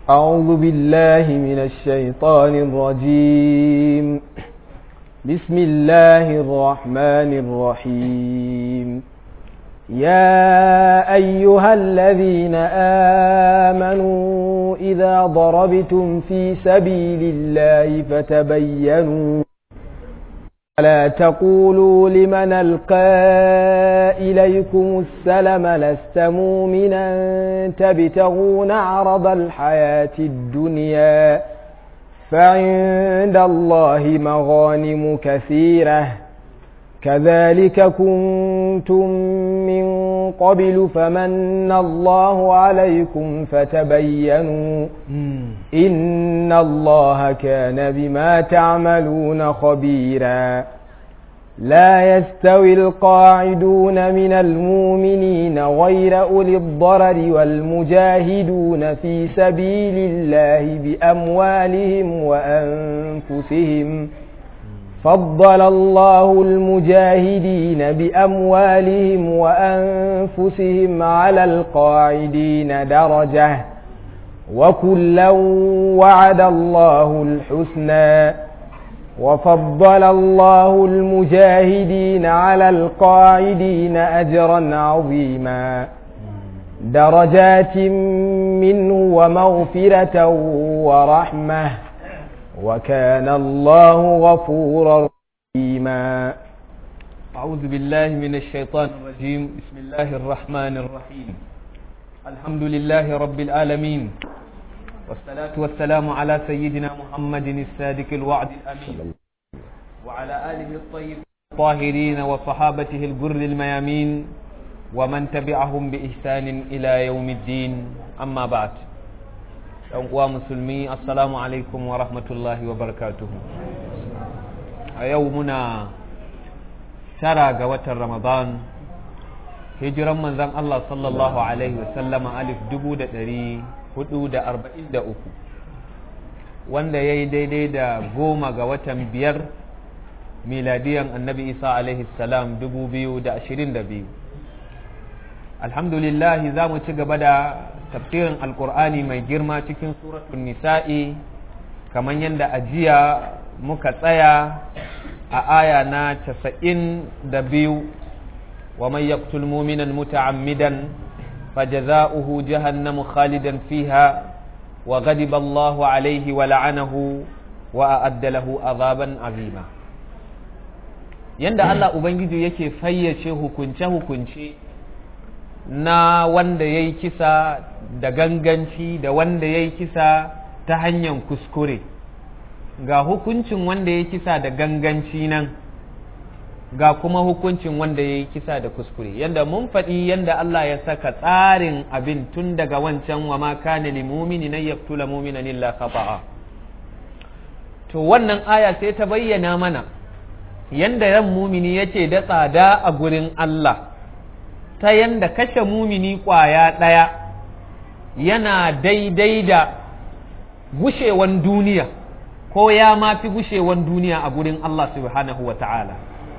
أعوذ بالله من الشيطان الرجيم بسم الله الرحمن الرحيم يا أيها الذين آمنوا إذا ضربتم في سبيل الله فتبينوا ولا تقولوا لمن ألقى إليكم السلم لست مؤمنا تبتغون عرض الحياة الدنيا فعند الله مغانم كثيرة كذلك كنتم من قبل فمن الله عليكم فتبينوا إن الله كان بما تعملون خبيرا لا يستوي القاعدون من المؤمنين غير أولي الضرر والمجاهدون في سبيل الله بأموالهم وأنفسهم فضل الله المجاهدين بأموالهم وأنفسهم على القاعدين درجة وكلا وعد الله الحسنى وفضل الله المجاهدين على القاعدين أجرا عظيما درجات منه ومغفرة ورحمة وكان الله غفورا رحيما أعوذ بالله من الشيطان الرجيم بسم الله الرحمن الرحيم الحمد لله رب العالمين والصلاة والسلام على سيدنا محمد الصادق الوعد الأمين وعلى آله الطيبين الطاهرين وصحابته الجر الميامين ومن تبعهم بإحسان إلى يوم الدين أما بعد uwa musulmi assalamu alaikum wa rahmatullahi wa barakatuhu a yau muna tara ga watan ramadan hijiran manzan Allah sallallahu alaihi wasallama alif dubu da ɗari hudu da arba'in da uku wanda ya yi daidai da goma ga watan biyar miladiyan annabi isa alaihi salam dubu biyu da ashirin da biyu alhamdulillahi za mu ci gaba da tafsirin alkur'ani mai girma cikin suratun nisa'i kamar yadda ajiya muka tsaya a aya na casa'in da biyu wa mai yaktul muminan muta'ammidan fajaza'uhu jahannamu khalidan fiha wa ghadiba Allahu alaihi wa la'anahu wa a'adda lahu azaban azima yanda Allah ubangiji yake fayyace hukunce-hukunce na wanda ya yi kisa da ganganci da wanda ya yi kisa ta hanyar kuskure ga hukuncin wanda ya yi kisa da ganganci nan ga kuma hukuncin wanda ya yi kisa da kuskure yadda mun faɗi yadda Allah ya saka tsarin abin tun daga wancan wa ma kana lil mu'mini na yaqtula mu'mina illa khata'a to wannan aya sai ta bayyana mana yanda ran mumini yake da tsada a gurin Allah ta yanda kashe mumini ƙwaya ɗaya yana daidai da gushewan duniya ko ya mafi gushewan duniya a gurin Allah subhanahu wa ta'ala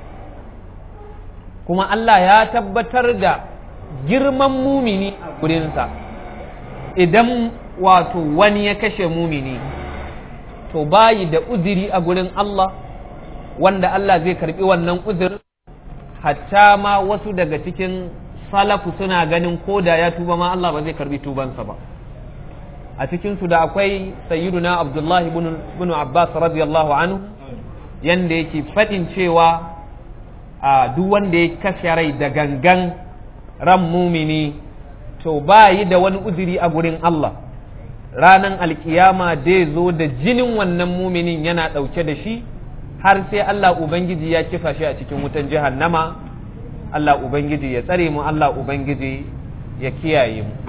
kuma Allah ya tabbatar da girman mumini a gurinsa idan wato wani ya kashe mumini to bayi da uziri a gurin Allah wanda Allah zai karbi wannan uzirin hatta ma wasu daga cikin salafu suna ganin ko da ya tuba ma Allah ba zai karbi tubansa ba a cikinsu da akwai sayyiduna abdullahi ibn abbas radiyallahu anhu yanda yake faɗin cewa a duk wanda ya kashe rai da gangan ran mumini to ba yi da wani uzuri a gurin Allah ranan alkiyama dai zo da jinin wannan muminin yana ɗauke da shi har sai Allah Ubangiji ya kifa shi a cikin wutan jahannama Allah Ubangiji ya tsare mu Allah Ubangiji ya kiyaye mu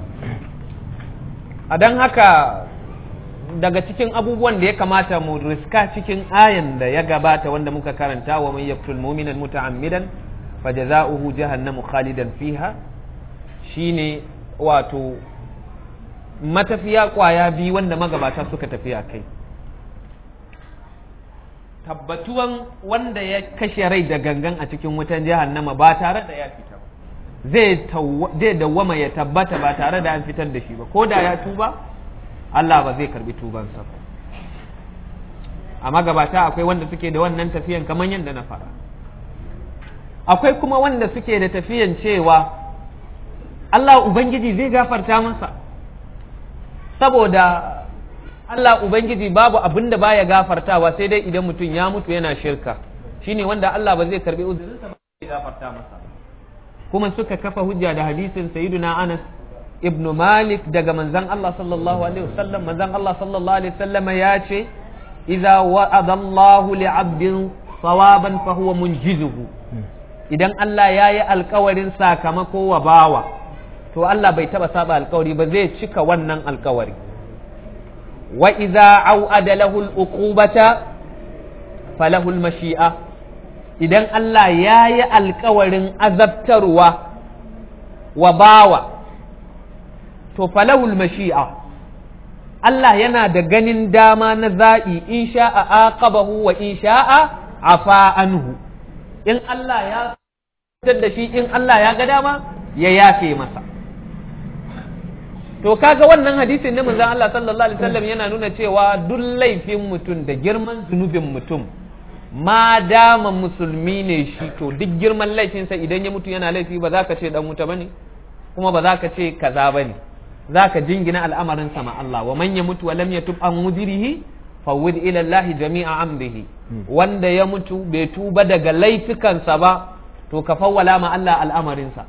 a don haka daga cikin abubuwan da ya kamata mu riska cikin ayan da ya gabata wanda muka karanta wa man yaqtul mu'minan muta'ammidan fajaza'uhu jahannamu khalidan fiha shine wato matafiya kwaya biyu wanda magabata suka tafiya kai tabbatuwan wanda ya kashe rai da gangan a cikin wutan jahannama ba tare da ya fita ba zai zai dawwama ya tabbata ba tare da an fitar da shi ba ko da ya tuba Allah ba zai karbi tubansa ba a magabata akwai wanda suke da wannan tafiyan kamar yadda na fara akwai kuma wanda suke da tafiyan cewa Allah Ubangiji zai gafarta masa saboda Allah Ubangiji babu abin da baya gafartawa sai dai idan mutum ya mutu yana shirka shine wanda Allah ba zai karbi uzurinsa ba zai gafarta masa kuma suka kafa hujja da hadisin sayyiduna Anas ibn Malik daga manzon Allah sallallahu alaihi wasallam manzon Allah sallallahu alaihi wasallam ya ce idza wa'ada Allah li'abdin sawaban fa huwa munjizuhu idan Allah ya yi alkawarin sakamako wa bawa to Allah bai taba saba alkawari ba zai cika wannan alkawari wa idza au'ada lahu al-uqubata falahu al-mashi'a idan Allah ya yi alkawarin azabtarwa wa bawa to falahu al-mashi'a Allah yana da ganin dama na za'i in sha'a aqabahu wa in sha'a afa anhu in Allah ya fitar da shi in Allah ya ga dama ya yafe masa to kaga wannan hadisin na manzon Allah sallallahu alaihi wasallam yana nuna cewa duk laifin mutum da girman zunubin mutum ma dama musulmi ne shi to duk girman laifinsa idan ya mutu yana laifi ba za ka ce dan wuta bane kuma ba za ka ce kaza bane za ka jingina al'amarin sama Allah wa man ya mutu wa lam yatub an mudirihi fawwid ila Allah jami'a amrihi wanda ya mutu bai tuba daga laifukansa ba to ka fawwala ma Allah al'amarinsa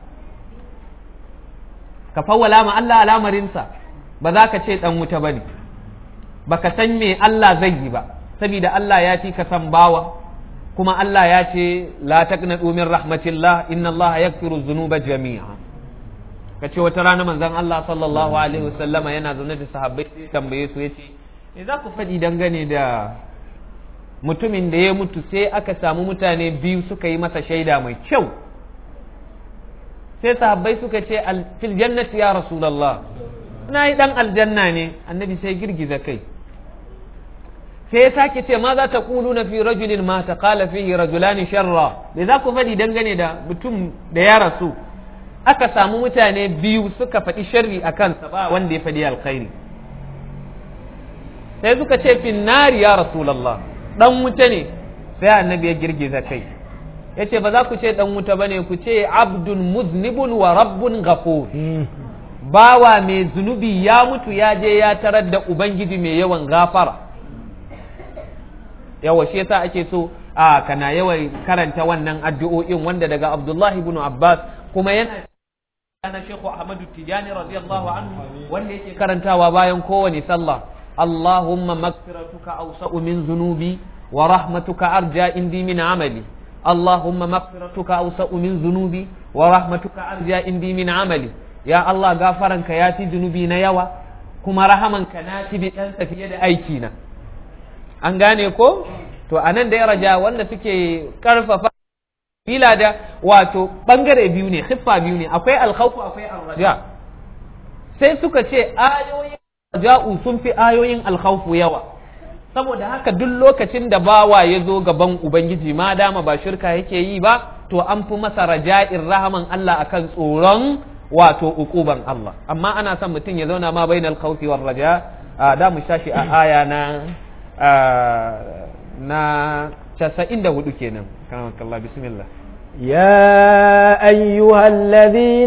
ka fawwala ma Allah al'amarinsa ba za ka ce dan wuta bane baka san me Allah zai yi ba saboda Allah ya fi ka san bawa kuma Allah ya ce la taqnatu min rahmatillah inna Allah yaghfiru dhunuba jami'a kace wata rana manzon Allah sallallahu alaihi wasallama yana zaune da sahabbai tambaye su yace me za ku faɗi dangane da mutumin da ya mutu sai aka samu mutane biyu suka yi masa shaida mai kyau sai sahabbai suka ce fil jannati ya rasulullah na yi dan aljanna ne annabi sai girgiza kai sai ya sake ce ma za ta kulu na fi rajulin ma ta kala fihi rajulani sharra me za ku faɗi dangane da mutum da ya rasu aka samu mutane biyu suka faɗi sharri a kansa ba wanda ya faɗi alkhairi sai suka ce fin nari ya rasulallah dan wuta ne sai annabi ya girgiza kai ya ce ba za ku ce dan wuta ba ne ku ce abdun muznibun wa rabbun ghafur bawa mai zunubi ya mutu ya je ya tarar da ubangiji mai yawan gafara yawa shi yasa ake so a kana yawan karanta wannan addu'o'in wanda daga abdullahi ibn abbas kuma yana ana shekhu ahmadu tijani radiyallahu anhu wanda yake karantawa bayan kowane sallah allahumma maghfiratuka awsa'u min zunubi wa rahmatuka arja indi min amali allahumma maghfiratuka awsa'u min zunubi wa rahmatuka arja indi min amali ya allah gafaranka ya fi zunubi na yawa kuma rahamanka na fi bi dan fiye da aiki na an gane ko to anan da ya raja wanda suke karfafa bila da wato bangare biyu ne khiffa biyu ne akwai alkhawfu akwai arraja sai suka ce ayoyin raja'u sun fi ayoyin alkhawfu yawa saboda haka duk lokacin da bawa ya zo gaban ubangiji ma dama ba shirka yake yi ba to an fi masa raja'in rahaman Allah akan tsoron wato ukuban Allah amma ana son mutum ya zauna ma bainal khawfi war raja da mu shashi a aya na na casa'in da hudu kenan kanamakalla bismillah يا أيها الذين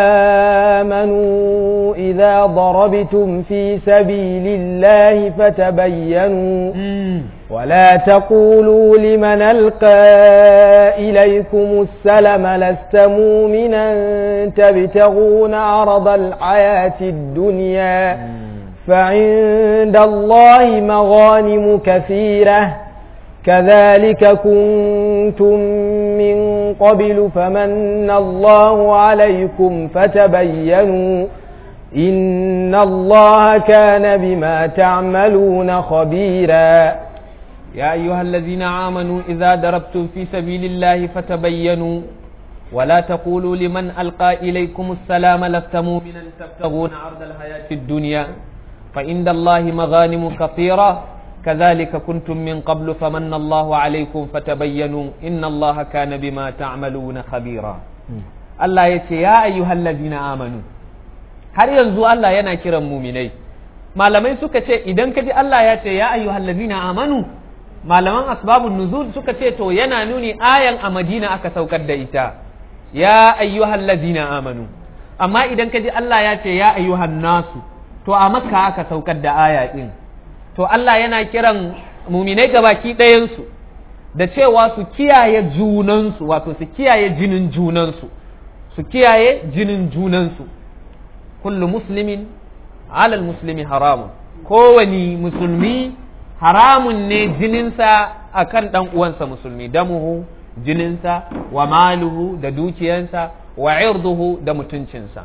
آمنوا إذا ضربتم في سبيل الله فتبينوا ولا تقولوا لمن ألقى إليكم السلم لست مؤمنا تبتغون عرض الحياة الدنيا فعند الله مغانم كثيرة كذلك كنتم من قبل فمن الله عليكم فتبينوا إن الله كان بما تعملون خبيرا يا أيها الذين آمنوا إذا ضربتم في سبيل الله فتبينوا ولا تقولوا لمن ألقى إليكم السلام لست مؤمنا تبتغون عرض الحياة الدنيا فعند الله مغانم كثيرة كذلك كنتم من قبل فمن الله عليكم فتبينوا إن الله كان بما تعملون خبيرا الله يتي يا أيها الذين آمنوا har yanzu Allah yana kiran muminai malamai suka ce idan ka ji Allah ya ce ya ayyuhal ladina amanu malaman asbabun nuzul suka ce to yana nuni ayan a Madina aka saukar da ita ya ayyuhal ladina amanu amma idan ka ji Allah ya ce ya ayyuhan nasu to a Makka aka saukar da aya din to Allah yana kiran muminai gabaki ɗayansu da cewa su kiyaye junansu wato su kiyaye jinin junansu su kiyaye jinin junansu kullu muslimin alal muslimi haramun kowani musulmi haramun ne jininsa akan ɗan uwansa musulmi damuhu jininsa wa maluhu da dukiyansa wa irduhu da mutuncinsa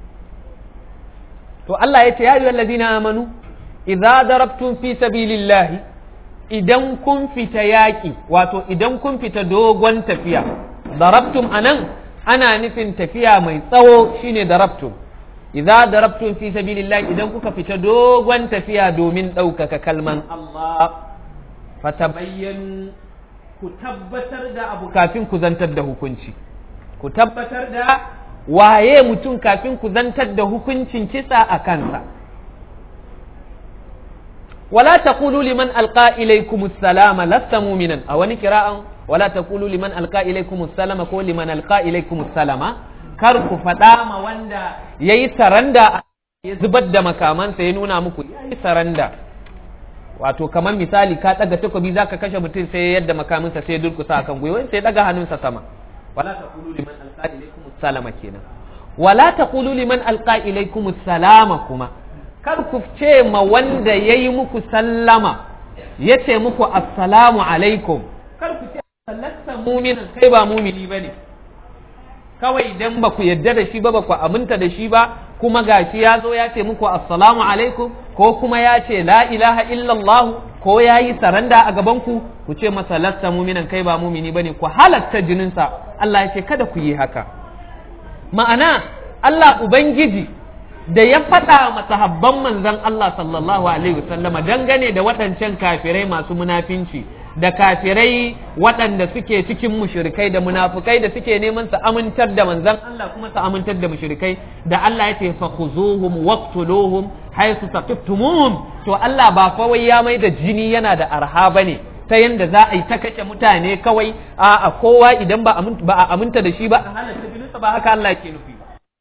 to Allah ya ce ya ayyuhal ladina amanu idza darabtum fi sabilillahi idan kun fita yaƙi wato idan kun fita dogon tafiya darabtum anan ana nufin tafiya mai tsawo shine darabtum idza darabtum fi sabilillahi idan kuka fita dogon tafiya domin ɗaukaka kalman Allah fatabayyanu ku tabbatar da abu kafin ku zantar da hukunci ku tabbatar da waye mutum kafin ku zantar da hukuncin kisa a kansa ولا تقولوا لمن ألقى إليكم السلام لست مؤمنا أو قراءة ولا تقولوا لمن ألقى إليكم السلام كو لمن ألقى إليكم السلام كركو فتاما وندا يي سرندا يزبد مكامان سينونا مكو يي سرندا wato kamar misali ka daga takobi zaka kashe mutum sai yadda makaminsa sai durkusa akan gwiwa sai daga hannunsa sama wala taqulu liman alqa ilaykum salama kenan wala taqulu liman alqa ilaykum salama kuma kar ku ce ma wanda ya yi muku sallama ya ce muku assalamu alaikum kar ku ce sallasta muminin kai ba mumini ba ne kawai idan ba ku yadda da shi ba ba ku aminta da shi ba kuma gashi ya zo ya ce muku assalamu alaikum ko kuma ya ce la ilaha illallah ko ya yi saranda a gabanku ku ce masa lasta muminan kai ba mumini ba ne ku halatta jininsa Allah ya ce kada ku yi haka ma'ana Allah Ubangiji da ya faɗa masahabban manzon Allah sallallahu alaihi wasallama dangane da waɗancan kafirai masu munafinci da kafirai waɗanda suke cikin mushrikai da munafukai da suke neman su amintar da manzon Allah kuma su amintar da mushrikai da Allah ya ce fakhuzuhum waqtuluhum haythu taqiftumuhum to Allah ba fa wai ya mai da jini yana da arha bane ta yanda za a yi ta kashe mutane kawai a kowa idan ba a aminta da shi ba a halatta jininsa ba haka Allah ke nufi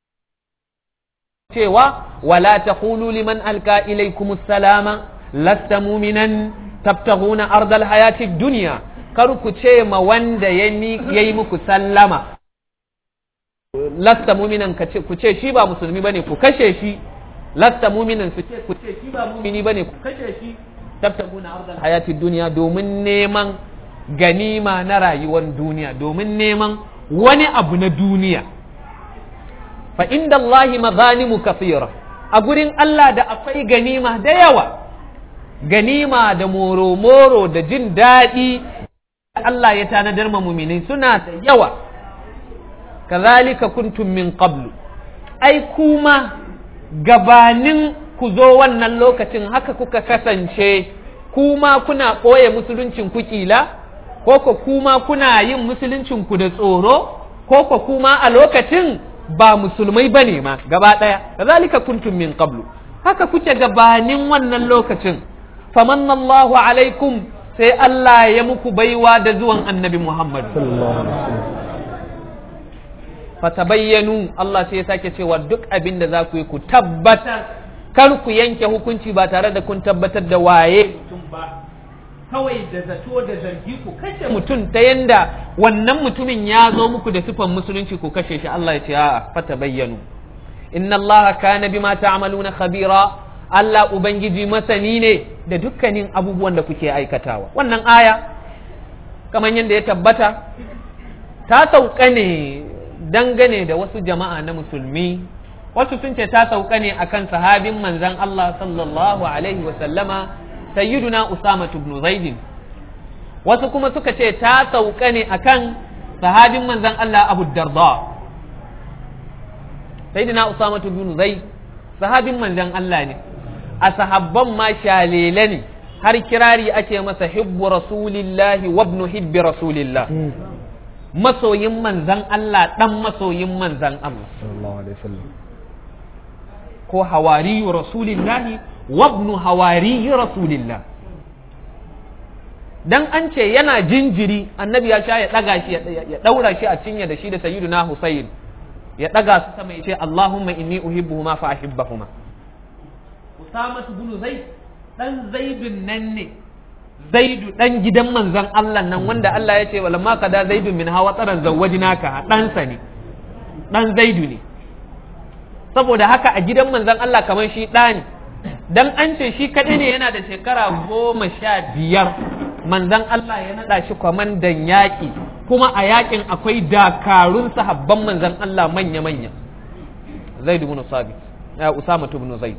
cewa wala taqulu liman alka ilaykum salama lasta mu'minan tabtaghuna ardal hayati dunya kar ku ce ma wanda yayi muku sallama lasta mu'minan ku ce shi ba musulmi bane ku kashe shi lasta mu'minan su ce ku ce shi ba mu'mini bane ku kashe shi tabtaghuna ardal hayati dunya domin neman ganima na rayuwar duniya domin neman wani abu na duniya fa inda Allahi mazanimu kafira a gurin Allah da akwai ganima da yawa ganima da moro-moro da jin daɗi Allah ya tanadar ma muminai suna da yawa kazalika kuntum min qablu ai kuma gabanin ku zo wannan lokacin haka kuka kasance kuma kuna ɓoye musuluncin ku kila ko ko kuma kuna yin musuluncin ku da tsoro ko ko kuma a lokacin ba musulmai bane ma gaba ɗaya kazalika kuntum min qablu haka kuke gabanin wannan lokacin famanna Allahu alaikum sai Allah ya muku baiwa da zuwan annabi Muhammad fatabayyanu Allah sai ya sake cewa duk abin da za ku yi ku tabbatar kar ku yanke hukunci ba tare da kun tabbatar da waye mutum ba kawai da zato da zargi ku kashe mutum ta yanda wannan mutumin ya zo muku da sifan musulunci ku kashe shi Allah ya ce a'a fatabayyanu inna Allah kana bima ta'maluna khabira Allah ubangiji masani ne da dukkanin abubuwan da kuke aikatawa wannan aya kamar yadda ya tabbata ta sauka ne dangane da wasu jama'a na musulmi wasu sun ce ta sauka ne akan sahabin manzan Allah sallallahu alaihi wa sallama sayyiduna Usama ibn Zaid wasu kuma suka ce ta sauka ne akan sahabin manzan Allah Abu Darda sayyidina Usama ibn Zaid sahabin manzan Allah ne a sahabban ma shalele ne har kirari ake masa hibbu rasulillahi wa ibn hibbi rasulillah masoyin manzan Allah ɗan masoyin manzan Allah ko hawariyu rasulillahi wabnu hawari rasulillah dan an ce yana jinjiri annabi ya sha ya daga shi ya daura shi a cinye da shi da sayyiduna Husayn ya daga su sama ya ce Allahumma inni uhibbuhuma fa ahibbahuma Usama ibn Zaid dan Zaidun nan ne Zaidu dan gidan manzon Allah nan wanda Allah ya ce wala ma kada Zaidun min hawa tsaran zawwajnaka ɗansa ne dan Zaidu ne saboda haka a gidan manzon Allah kamar shi ɗa ne dan an ce shi kaɗai ne yana da shekara goma sha biyar manzon Allah ya naɗa shi kwamandan yaƙi kuma a yaƙin akwai dakarun sahabban manzon Allah manya-manya Zaid ibn Sabit ya Usama ibn Zaid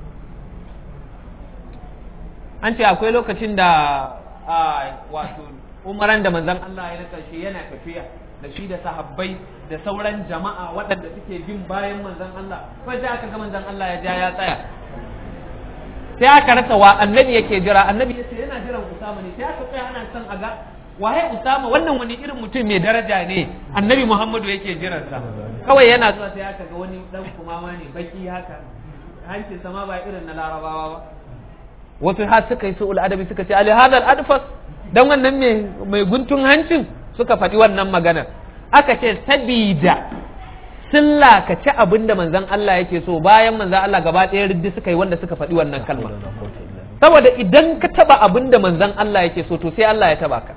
an ce akwai lokacin da wato umaran da manzon Allah ya naka shi yana tafiya da shi da sahabbai da sauran jama'a waɗanda suke bin bayan manzon Allah sai aka ga manzon Allah ya ja ya tsaya sai aka rasa wa annabi yake jira annabi ya ce yana jiran Usama ne sai aka tsaya ana son a ga waye Usama wannan wani irin mutum mai daraja ne annabi Muhammadu yake jiransa kawai yana zuwa sai aka ga wani dan kumama ne baki haka hanci sama ba irin na larabawa ba wasu har suka yi su'ul adabi suka ce ali hadal adfas dan wannan mai mai guntun hancin suka faɗi wannan magana aka ce sabida sun lakaci abin da manzon Allah yake so bayan manzon Allah gaba ɗaya riddi suka yi wanda suka faɗi wannan kalma saboda idan ka taba abin da manzon Allah yake so to sai Allah ya taba ka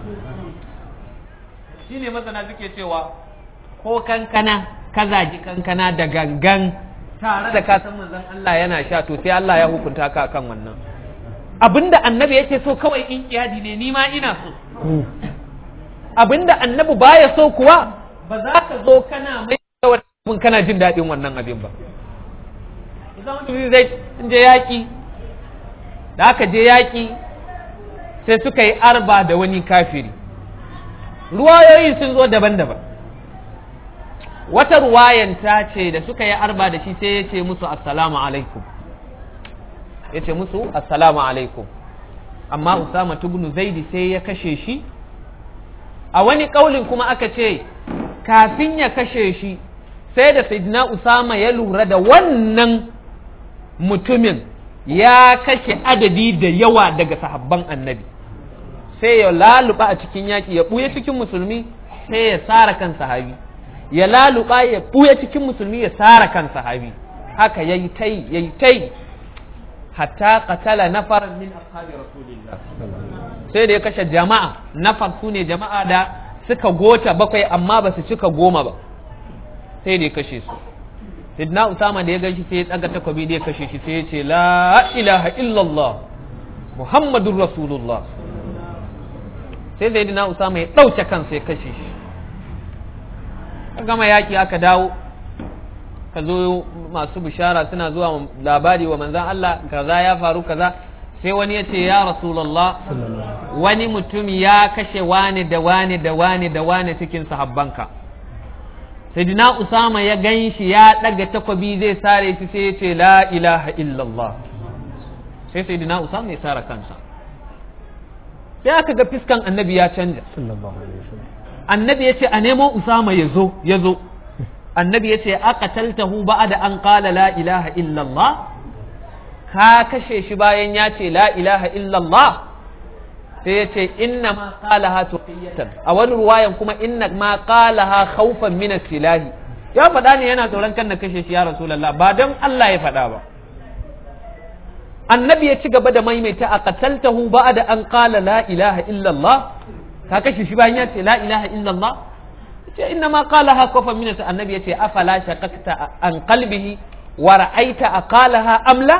shine masana suke cewa ko kankana ka zagi kankana da gangan tare da ka san manzon Allah yana sha to sai Allah ya hukunta ka kan wannan abinda annabi yake so kawai in kiyadi ne ni ma ina so abinda annabi baya so kuwa ba za ka zo kana mai abin kana jin daɗin wannan abin ba zama zai je yaƙi da aka je yaƙi sai suka yi arba da wani kafiri ruwayoyi sun zo daban-daban wata ruwayan ta ce da suka yi arba da shi sai ya ce musu assalamu alaikum ya ce musu assalamu alaikum amma usama tubnu zaidi sai ya kashe shi a wani ƙaulin kuma aka ce kafin ya kashe shi sai da sayyidina usama ya lura da wannan mutumin ya kashe adadi da yawa daga sahabban annabi sai ya laluba a cikin yaƙi ya ɓuya cikin musulmi sai ya tsara kan sahabi ya laluba ya ɓuya cikin musulmi ya tsara kan sahabi haka yayi tai yayi tai hatta qatala nafaran min ashabi rasulillah sai da ya kashe jama'a nafar su ne jama'a da suka gota bakwai amma ba su cika goma ba sai da ya kashe su sidna usama da ya gan shi sai ya tsaga takobi da ya kashe shi sai ya ce la ilaha illallah muhammadun rasulullah sai sai dina usama ya ɗauke kansa ya kashe shi gama yaki aka dawo ka zo masu bishara suna zuwa labari wa manzan Allah kaza ya faru kaza sai wani ya ce ya rasulallah wani mutum ya kashe wani da wani da wani da wani cikin sahabbanka sayyidina usama ya gan shi ya daga takwabi zai sare shi sai ya ce la ilaha illallah sai sayyidina usama ya sare kansa sai aka ga fiskan annabi ya canja annabi ya ce a nemo usama ya zo ya zo annabi ya ce aka taltahu ba'da an qala la ilaha illallah ka kashe shi bayan ya ce la ilaha illallah sai ya ce inna ma qalaha tuqiyatan a wani ruwayan kuma inna ma qalaha khawfan min silahi ya faɗa ne yana tsoron kan na kashe shi ya rasulullah ba don Allah ya faɗa ba annabi ya ci gaba da maimaita a qataltahu ba'da an qala la ilaha illallah ka kashe shi bayan ya ce la ilaha illallah ce inna ma qalaha khawfan min annabi ya ce afala shaqaqta an qalbihi wa ra'aita aqalaha amla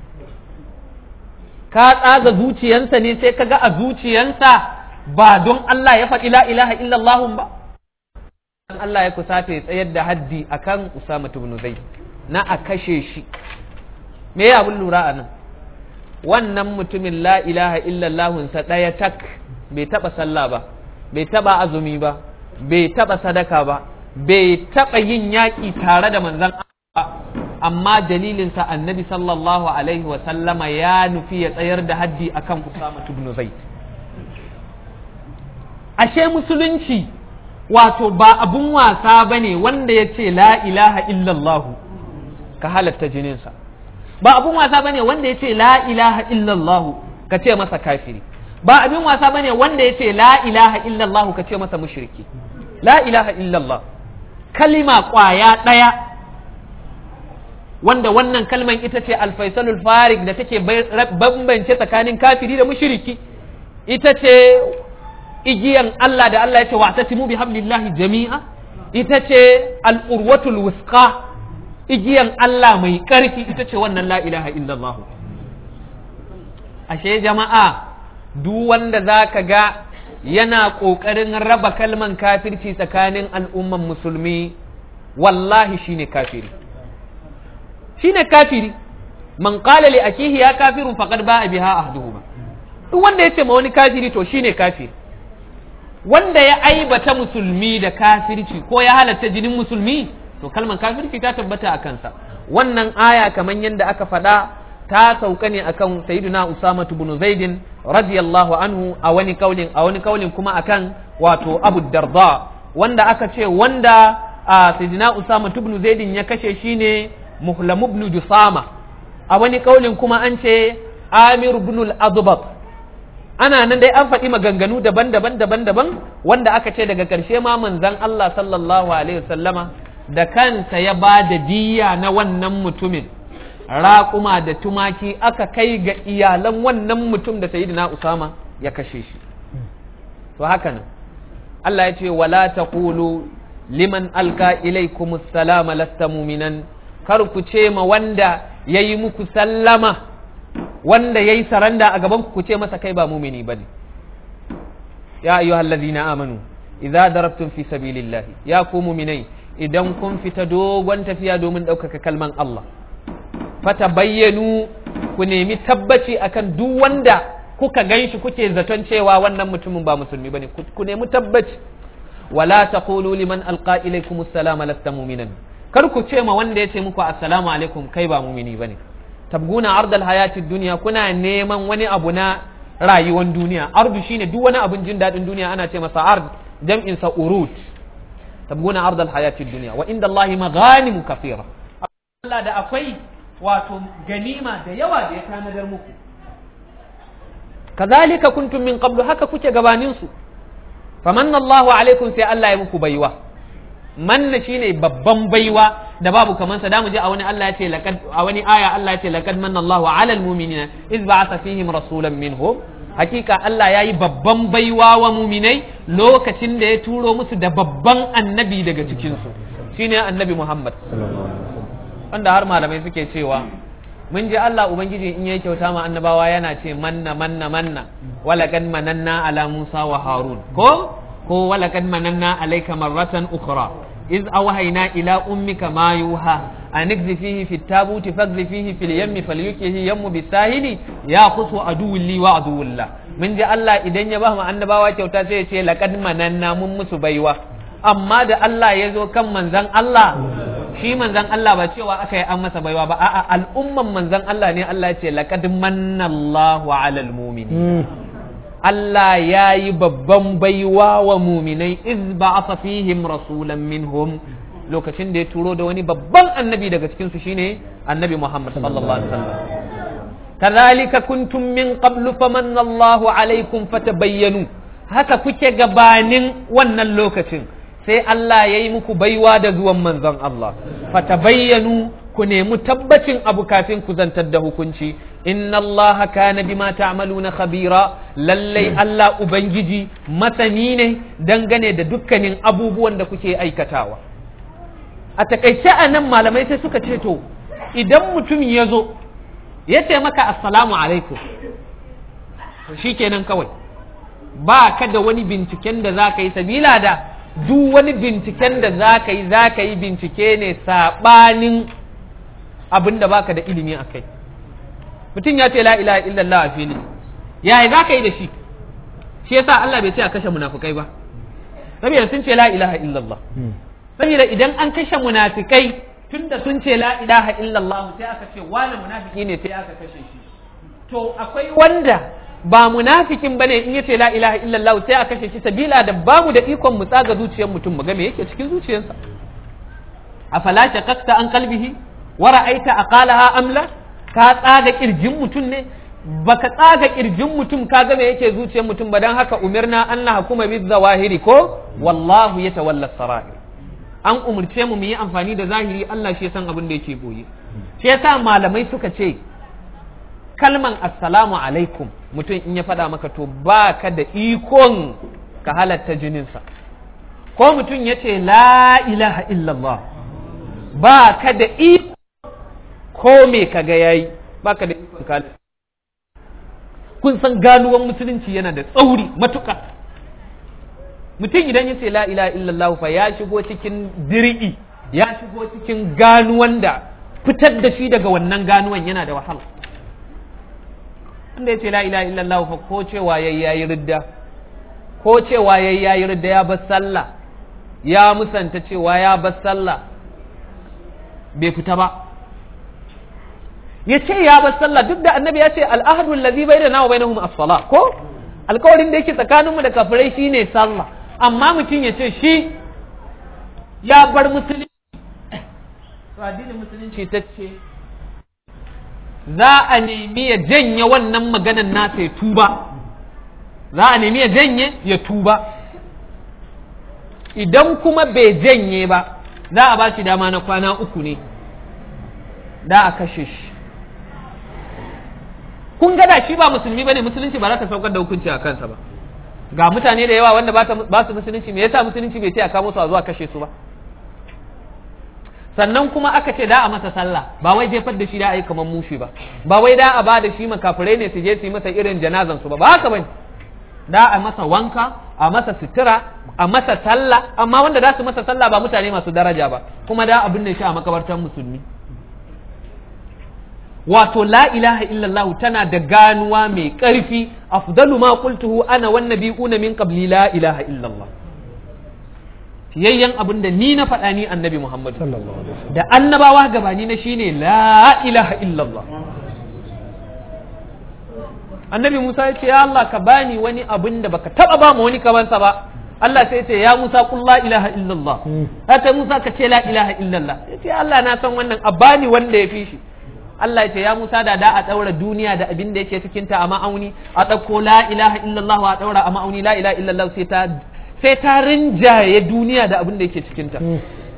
ka tsaga zuciyansa ne sai kaga a zuciyansa ba don Allah ya faɗi la ilaha illallah ba Allah ya kusata ya tsayar da haddi akan Usama ibn Zaid na a kashe shi me ya abun lura a nan wannan mutumin la ilaha illallah sa ɗaya tak bai taɓa sallah ba bai taɓa azumi ba bai taɓa sadaka ba bai taɓa yin yaƙi tare da manzon amma dalilinsa annabi sallallahu alaihi wa sallama ya nufi ya tsayar da haddi akan Usama ibn Zaid ashe musulunci wato ba abun wasa bane wanda ya ce la ilaha illallah ka halatta jininsa ba abun wasa bane wanda yace la ilaha illallah ka ce masa kafiri ba abin wasa bane wanda yace la ilaha illallah ka ce masa mushriki la ilaha illallah kalima kwaya daya wanda wannan kalman ita ce alfaisalul farik da take bambance tsakanin kafiri da mushriki ita ce igiyan Allah da Allah ya ce wa tasimu bi hablillahi jami'a ita ce al'urwatul wusqa igiyan Allah mai ƙarfi ita ce wannan la ilaha illallah ashe jama'a duk wanda za ka ga yana ƙoƙarin raba kalman kafirci tsakanin al'umman musulmi wallahi shine kafiri shine kafiri man qala li akihi ya kafirun faqad ba'a biha ahduhuma duk wanda ya ce ma wani kafiri to shine kafiri wanda ya aibata musulmi da kafirci ko ya halatta jinin musulmi to kalmar kafirci ta tabbata a kansa wannan aya kamar yadda aka faɗa ta sauka ne akan sayyidina usama ibn zaidin radiyallahu anhu a wani kaulin a wani kaulin kuma akan wato abu darda wanda aka ce wanda sayyidina usama ibn zaidin ya kashe shine muhlam ibn jusama a wani kaulin kuma an ce amir ibn al-adbat ana nan dai an faɗi maganganu daban-daban daban-daban wanda aka ce daga ƙarshe ma manzon Allah sallallahu alaihi wasallama da kansa ya ba da diya na wannan mutumin raƙuma da tumaki aka kai ga iyalan wannan mutum da sayyidina Usama ya kashe shi to haka nan Allah ya ce wala taqulu liman alka ilaykum assalama lasta mu'minan kar ku ce ma wanda yayi muku sallama wanda yayi saranda a gaban ku ce masa kai ba mumini bane ya ayyuhallazina amanu idza darabtum fi sabilillahi ya ku muminai idan kun fita dogon tafiya domin ɗaukaka kalman Allah fata bayyanu ku nemi tabbaci akan duk wanda kuka ganshi kuke zaton cewa wannan mutumin ba musulmi bane ku nemi tabbaci wala taqulu liman alqa ilaykum assalama lasta mu'minan kar ku ce ma wanda ya ce muku assalamu alaikum kai ba mumini bane tabguna ardal hayatid dunya kuna neman wani abu na rayuwar duniya ardu shine duk wani abun jin daɗin duniya ana ce masa ard jam'in sa urut tabguna ardal hayatid dunya wa inda Allah maghanimu kathira Allah da akwai wato ganima da yawa da ya tanadar muku kazalika kuntum min qablu haka kuke gabanin su famanna Allahu alaikum sai Allah ya muku baiwa manna shine babban baiwa da babu kaman sa damu je a wani Allah ya ce laqad a wani aya Allah ya ce laqad manna Allahu alal mu'minina iz ba'atha fihim rasulan minhum hakika Allah ya yi babban baiwa wa muminai lokacin da ya turo musu da babban annabi daga cikinsu shine annabi Muhammad wanda har malamai suke cewa mun ji Allah ubangiji in yayi kyauta ma annabawa yana ce manna manna manna walaqad mananna ala Musa wa Harun ko ko walaqad mananna alayka marratan ukhra iz awhayna ila ummika ma yuha an fihi fi tabuti fagzi fihi fil yammi falyukihi yammu bisahili ya khusu aduwwun li wa aduwwullah mun ji Allah idan ya ba mu annabawa kyauta sai ya ce laqad mananna mun musu baiwa amma da Allah ya zo kan manzon Allah shi manzon Allah ba cewa aka yi an masa baiwa ba a'a al'umman manzon Allah ne Allah ya ce laqad manna Allahu 'alal mu'minin Allah ya yi babban baiwa wa muminai iz ba'atha fihim rasulan minhum lokacin da ya turo da wani babban annabi daga cikin su shine annabi Muhammad sallallahu alaihi wasallam kadhalika kuntum min qablu famanna Allahu alaikum fatabayyanu haka kuke gabanin wannan lokacin sai Allah ya yi muku baiwa da zuwan manzon Allah fatabayyanu ku nemi tabbacin abu kafin ku zantar da hukunci inna allaha kana bima ta'maluna khabira lallai Allah ubangiji masani ne dangane da dukkanin abubuwan da kuke aikatawa a takaice a nan malamai sai suka ce to idan mutum ya zo ya ce maka assalamu alaikum shikenan kawai ba ka da wani binciken da za ka yi sabila da duk wani binciken da za ka yi za ka yi bincike ne saɓanin abin da baka da ilimi a kai mutum ya ce la ilaha illallah a fili yaya za ka yi da shi shi yasa Allah bai ce a kashe munafukai ba saboda sun ce la ilaha illallah saboda idan an kashe munafikai tunda sun ce la ilaha illallah sai aka ce wani munafiki ne sai aka kashe shi to akwai wanda ba munafikin bane in yace la ilaha illallah sai aka kashe shi sabila da bamu da ikon mu tsaga zuciyar mutum mu ga me yake cikin zuciyarsa afala shaqaqta an qalbihi wa ra'aita aqalaha amla ka tsaga kirjin mutum ne baka tsaga kirjin mutum ka ga me yake zuciyar mutum ba dan haka umirna an na hukuma bi zawahiri ko wallahu yatawalla sarair an umurce mu mu yi amfani da zahiri Allah shi ya san abin da yake boye shi yasa malamai suka ce kalman assalamu alaikum mutum in ya faɗa maka to ba ka da ikon ka halatta jininsa ko mutum ya ce la ilaha illallah ba ka da ikon ko me ka ga yayi ba ka da ikon ka kun san ganuwan musulunci yana da tsauri matuƙa mutum idan ya ce la ilaha illallah fa ya shigo cikin dir'i ya shigo cikin ganuwan da fitar da shi daga wannan ganuwan yana da wahala wanda ya ce la ilaha illallah fa ko cewa yayi yayi ridda ko cewa yayi yayi ridda ya bar sallah ya musanta cewa ya bar sallah bai fita ba ya ce ya bar sallah duk da annabi ya ce al'ahdu allazi bainana wa bainahum as-salah ko alkawarin da yake tsakaninmu da kafirai shine sallah amma mutum ya ce shi ya bar musulunci to addinin musulunci ta ce za a nemi ya janye wannan maganan nasa ya tuba za a nemi ya janye ya tuba idan kuma bai janye ba za a ba shi dama na kwana uku ne da a kashe shi kun gada shi ba musulmi bane musulunci ba za ta saukar da hukunci a kansa ba ga mutane da yawa wanda ba su musulunci me yasa musulunci bai ce a kamo su a zuwa kashe su ba sannan kuma aka ce da a masa sallah ba wai jefar da shi da a yi kamar mushi ba ba wai da a ba da shi makafirai ne su je su yi masa irin janazan su ba ba haka bane da a masa wanka a masa sutura a masa sallah amma wanda za su masa sallah ba mutane masu daraja ba kuma da abin da shi a makabartar musulmi wato la ilaha illallah tana da ganuwa mai ƙarfi afdalu ma qultuhu ana wan nabiyuna min qabli la ilaha illallah fiyayyen abin da ni na faɗa ni annabi Muhammad da annabawa gabani na shine la ilaha illallah annabi Musa ya ce ya Allah ka bani wani abin da baka taba ba mu wani kamansa ba Allah sai ce ya Musa kun la ilaha illallah haka Musa ka ce la ilaha illallah ya ce Allah na san wannan a bani wanda ya fi shi Allah ya ce ya Musa da da a ɗaura duniya da abin da yake cikin ta a ma'auni a ɗauko la ilaha illallah a ɗaura a ma'auni la ilaha illallah sai ta sai ta rinjaye duniya da abin da yake cikin ta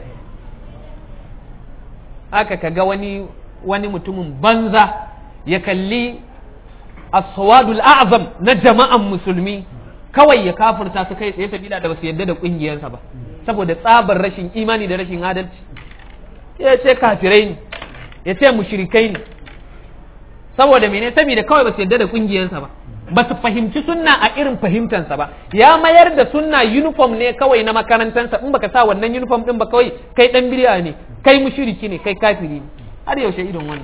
haka kaga wani wani mutumin banza ya kalli as-sawadul a'zam na jama'an musulmi kawai ya kafirta su kai tsaye sabila da basu yadda da kungiyarsa ba saboda tsabar rashin imani da rashin adalci ya ce kafirai ne ya ce mushrikai ne saboda mene saboda kawai ba su yarda da kungiyarsa ba ba su fahimci sunna a irin fahimtansa ba ya mayar da sunna uniform ne kawai na makarantansa in baka sa wannan uniform din ba kawai kai dan bid'a ne kai mushriki ne kai kafiri ne har yaushe irin wannan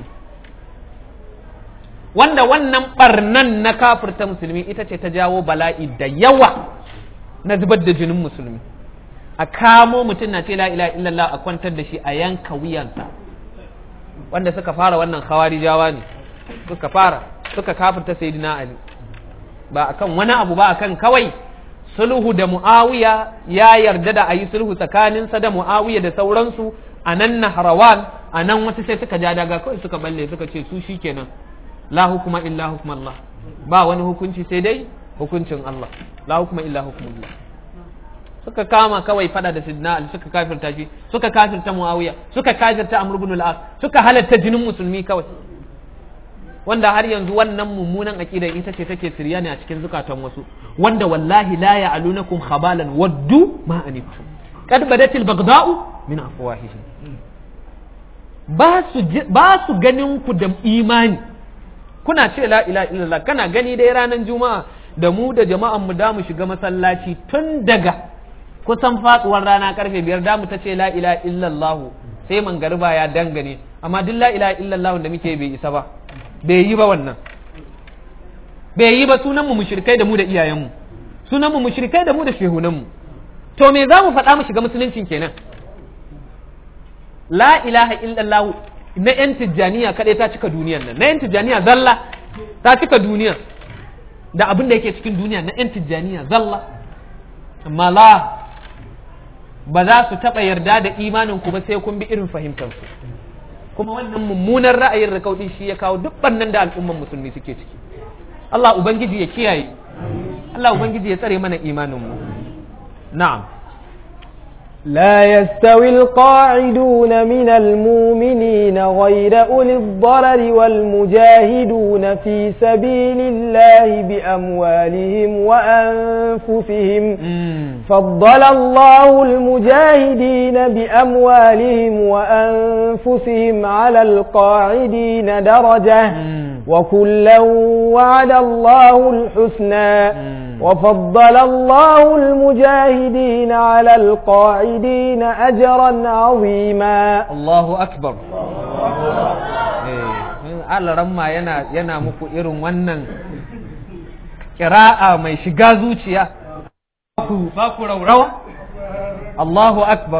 wanda wannan barnan na kafirta musulmi ita ce ta jawo bala'i da yawa na zubar da jinin musulmi a kamo mutum na ce la ilaha illallah a kwantar da shi a yanka wuyansa wanda suka fara wannan khawarijawa ne suka fara suka kafirta sayyidina ali ba akan wani abu ba akan kawai sulhu da muawiya ya yarda da ayi sulhu tsakaninsa da muawiya da sauransu a nan nahrawan a nan wata sai suka ja daga kawai suka balle suka ce su shikenan la hukuma illa hukm Allah ba wani hukunci sai dai hukuncin Allah la hukuma illa hukmullah suka kama kawai fada da sidna ali suka kafirta shi suka kafirta muawiya suka kafirta amr ibn al-as suka halatta jinin musulmi kawai wanda har yanzu wannan mummunan aqida ita ce take sirya ne a cikin zukatan wasu wanda wallahi la ya'lunakum khabalan waddu ma anittum qad badatil baghda'u min afwahihim ba su ba su ganin ku da imani kuna ce la ilaha illallah kana gani dai ranar juma'a da mu da jama'an mu da mu shiga masallaci tun daga kusan fatsuwar rana karfe biyar da mu ta ce la ilaha illallah sai mangariba ya dangane amma duk la ilaha illallah da muke bai isa ba bai yi ba wannan bai yi ba sunan mu mushrikai da mu da iyayen mu sunan mu mushrikai da mu da shehunan mu to me za mu faɗa mu shiga musuluncin kenan la ilaha illallah na yan tijjaniya kaɗai ta cika duniyan nan na yan tijjaniya zalla ta cika duniya da abin da yake cikin duniya na yan tijjaniya zalla amma la ba za su taɓa yarda da imanin ku ba sai kun bi irin fahimtar su kuma wannan mummunan ra'ayin rikaudi shi ya kawo duk bannan da al'umman musulmi suke ciki Allah ubangiji ya kiyaye Allah ubangiji ya tsare mana imanin mu na'am لا يستوي القاعدون من المؤمنين غير أولي الضرر والمجاهدون في سبيل الله بأموالهم وأنفسهم فضل الله المجاهدين بأموالهم وأنفسهم على القاعدين درجة وكلا وعد الله الحسنى وفضل الله المجاهدين على القاعدين أجرا عظيما الله أكبر Allah ramma yana yana muku irin wannan kira'a mai shiga zuciya ku ba ku raurawa Allahu akbar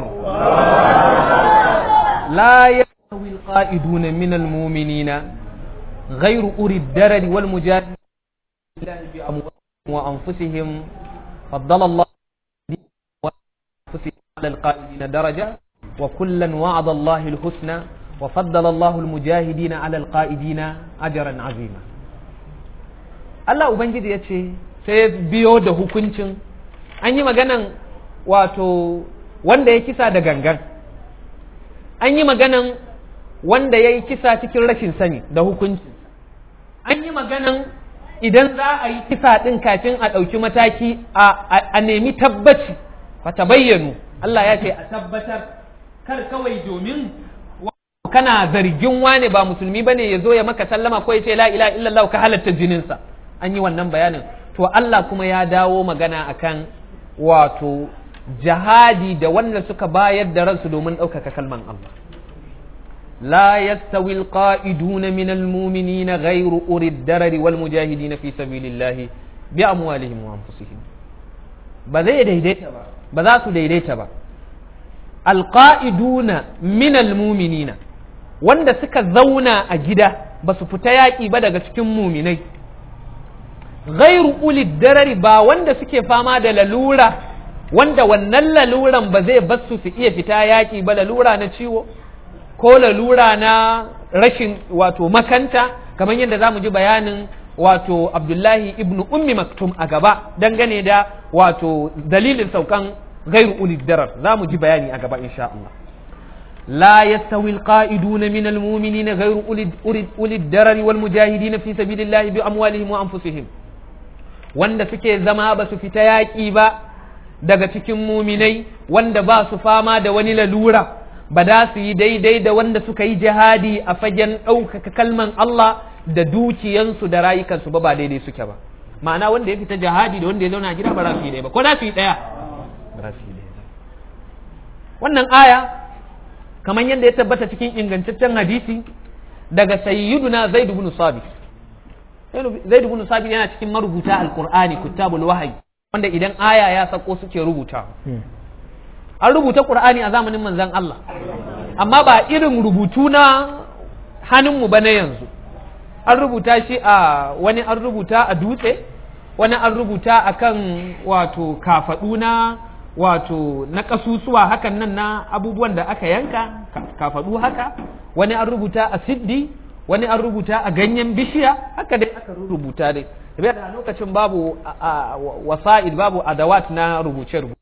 la yastawi alqa'iduna min almu'minina ghayru uri ad-darari wal mujahidin bi amwalihim wa anfusihim faddala Allah وأنفسهم على القائدين درجة وكلا وعد الله الحسنى وفضل الله المجاهدين على القائدين أجرا عظيما Allah Ubangiji ya ce sai biyo da hukuncin an yi maganan wato wanda ya kisa da gangan an yi maganan wanda ya yi kisa cikin rashin sani da hukuncin an yi maganan idan za a yi kisa ɗin kafin a ɗauki mataki a nemi tabbaci fata bayyanu Allah ya ce a tabbatar kar kawai domin kana zargin wane ba musulmi bane ya zo ya maka sallama ko ya ce la ilaha illallah ka halatta jininsa an yi wannan bayanin to Allah kuma ya dawo magana akan wato jihadi da wanda suka bayar da ransu domin ɗaukaka kalman Allah لا يستوي القائدون من المؤمنين غير أولي الدرر والمجاهدين في سبيل الله بأموالهم وأنفسهم بذي ديديتا با بذاتو ديديتا با القائدون من المؤمنين wanda suka zauna a gida ba su fita yaƙi ba daga cikin muminai gairu ulid darari ba wanda suke fama da lalura wanda wannan laluran ba zai basu su iya fita yaƙi ba lalura na ciwo ko lalura na rashin wato makanta kamar yadda za mu ji bayanin wato abdullahi ibnu ummi maktum a gaba dangane da wato dalilin saukan gairu ulid darar za mu ji bayani a gaba insha Allah لا يستوي القائدون من المؤمنين غير أولي الدرر والمجاهدين في سبيل الله بأموالهم وأنفسهم wanda suke zama ba su fita yaƙi ba daga cikin muminai wanda ba su fama da wani lalura ba da su yi daidai da wanda suka yi jihadi a fagen ɗaukaka kalman Allah da dukiyansu da rayukansu ba ba daidai suke ba ma'ana wanda ya fita jihadi da wanda ya zauna gida ba za su yi ɗaya ba ko za su yi ɗaya ba za su yi ɗaya wannan aya kamar yadda ya tabbata cikin ingantaccen hadisi daga sayyiduna zaid ibn sabit zaid ibn sabit yana cikin marubuta alqur'ani kutabul wahyi wanda idan aya ya sako suke rubuta an rubuta qur'ani a zamanin manzon Allah amma ba irin rubutu na hannunmu ba na yanzu an rubuta shi a wani an rubuta a dutse wani an rubuta akan wato kafadu na wato na kasusuwa hakan nan na abubuwan da aka yanka kafadu haka wani an rubuta a siddi wani an rubuta a ganyen bishiya haka dai aka rubuta dai da lokacin babu wasa'id babu adawat na rubuce rubuce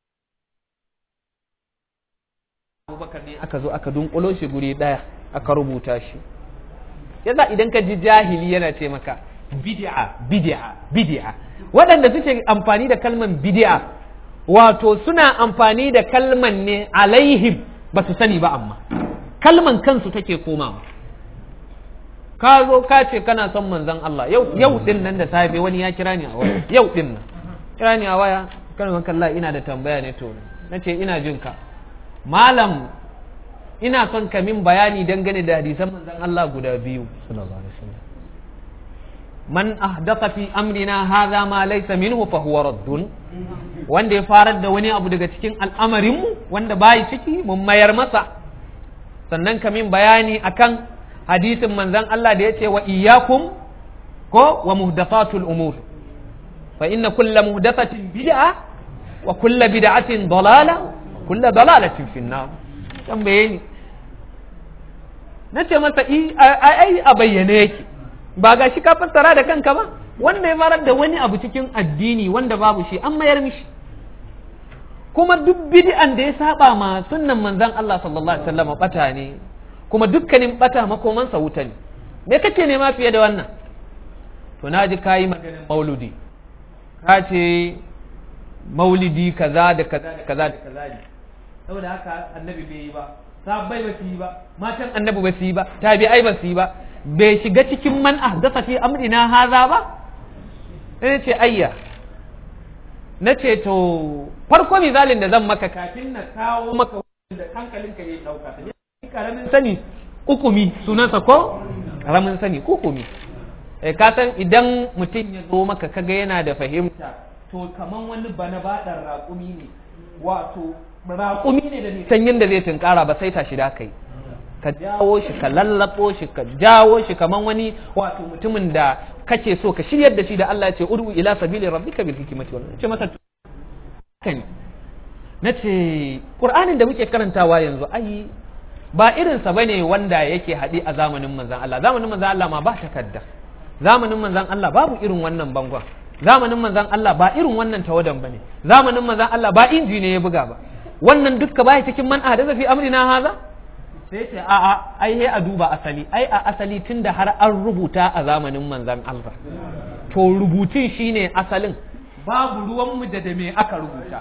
abubakar ne aka zo aka dunkulo shi guri daya aka rubuta shi yasa idan ka ji jahili yana ce maka bid'a bid'a bid'a waɗanda suke amfani da kalman bid'a wato suna amfani da kalman ne alaihim ba su sani ba amma kalman kansu take komawa ka zo ka ce kana son manzon Allah yau yau din nan da safe wani ya kira ni a waya yau din nan kira ni a waya kana kalla ina da tambaya ne to nace ina jin ka malam ina son ka min bayani dangane da hadisan manzon Allah guda biyu sallallahu alaihi wasallam man ahdatha fi amrina hadha ma laysa minhu fa huwa raddun wanda ya farar da wani abu daga cikin al'amarin mu wanda bai ciki mun mayar masa sannan ka min bayani akan hadisin manzon Allah da yace wa iyyakum ko wa muhdathatul umur fa inna kulla muhdathatin bid'a wa kulla bid'atin dalalah kulla dalalatin fi nar tambaye ni na ce masa ai a bayyane yake ba ga shi ka fassara da kanka ba wanda ya farar da wani abu cikin addini wanda babu shi an mayar mishi kuma duk bid'an da ya saba ma sunnan manzon Allah sallallahu alaihi wasallam bata ne kuma dukkanin bata makomansa wuta ne me kake nema fiye da wannan to naji kayi maganar mauludi ka ce maulidi kaza da kaza da kaza da kaza ne saboda haka annabi bai yi ba sahabbai ba su yi ba matan annabi ba su yi ba tabi'ai ba su yi ba bai shiga cikin man ahdasa fi amrina haza ba sai ce ayya na ce to farko misalin da zan maka kafin na kawo maka da hankalinka ya dauka karamin sani ukumi sunansa ko karamin sani ukumi eh ka san idan mutum ya zo maka kaga yana da fahimta to kaman wani bana baɗar raƙumi ne wato raƙumi ne da nisan yadda zai tunkara ba sai tashi da kai ka jawo shi ka lallabo shi ka jawo shi kaman wani wato mutumin da kake so ka shiryar da shi da Allah ya ce ud'u ila sabili rabbika bil hikmati wal ce masa kan nace qur'anin da muke karantawa yanzu ai ba irin sa bane wanda yake haɗi a zamanin manzon Allah zamanin manzon Allah ma ba takadda zamanin manzon Allah babu irin wannan bangon zamanin manzon Allah ba irin wannan tawadan bane zamanin manzon Allah ba inji ne ya buga ba wannan dukka baya cikin man ahdatha fi amrina haza sai ce a a ai he a duba asali ai a asali tunda har an rubuta a zamanin manzon Allah to rubutun shine asalin babu ruwan mu da da me aka rubuta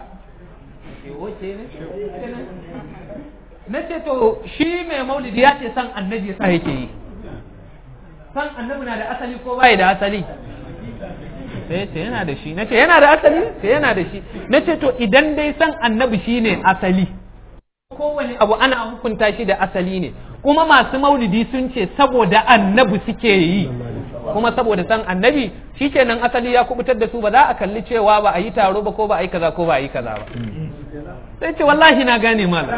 na ce to shi mai maulidi ya ce san annabi ya sa yake yi san annabi na da asali ko bai da asali sai ce yana da shi na ce yana da asali sai yana da shi na ce to idan dai san annabi shi ne asali kowane abu ana hukunta shi da asali ne kuma masu maulidi sun ce saboda annabi suke yi kuma saboda san annabi shi kenan asali ya kubutar da su ba za a kalli cewa ba a yi taro ba ko ba a yi kaza ko ba a yi kaza ba sai ce wallahi na gane malam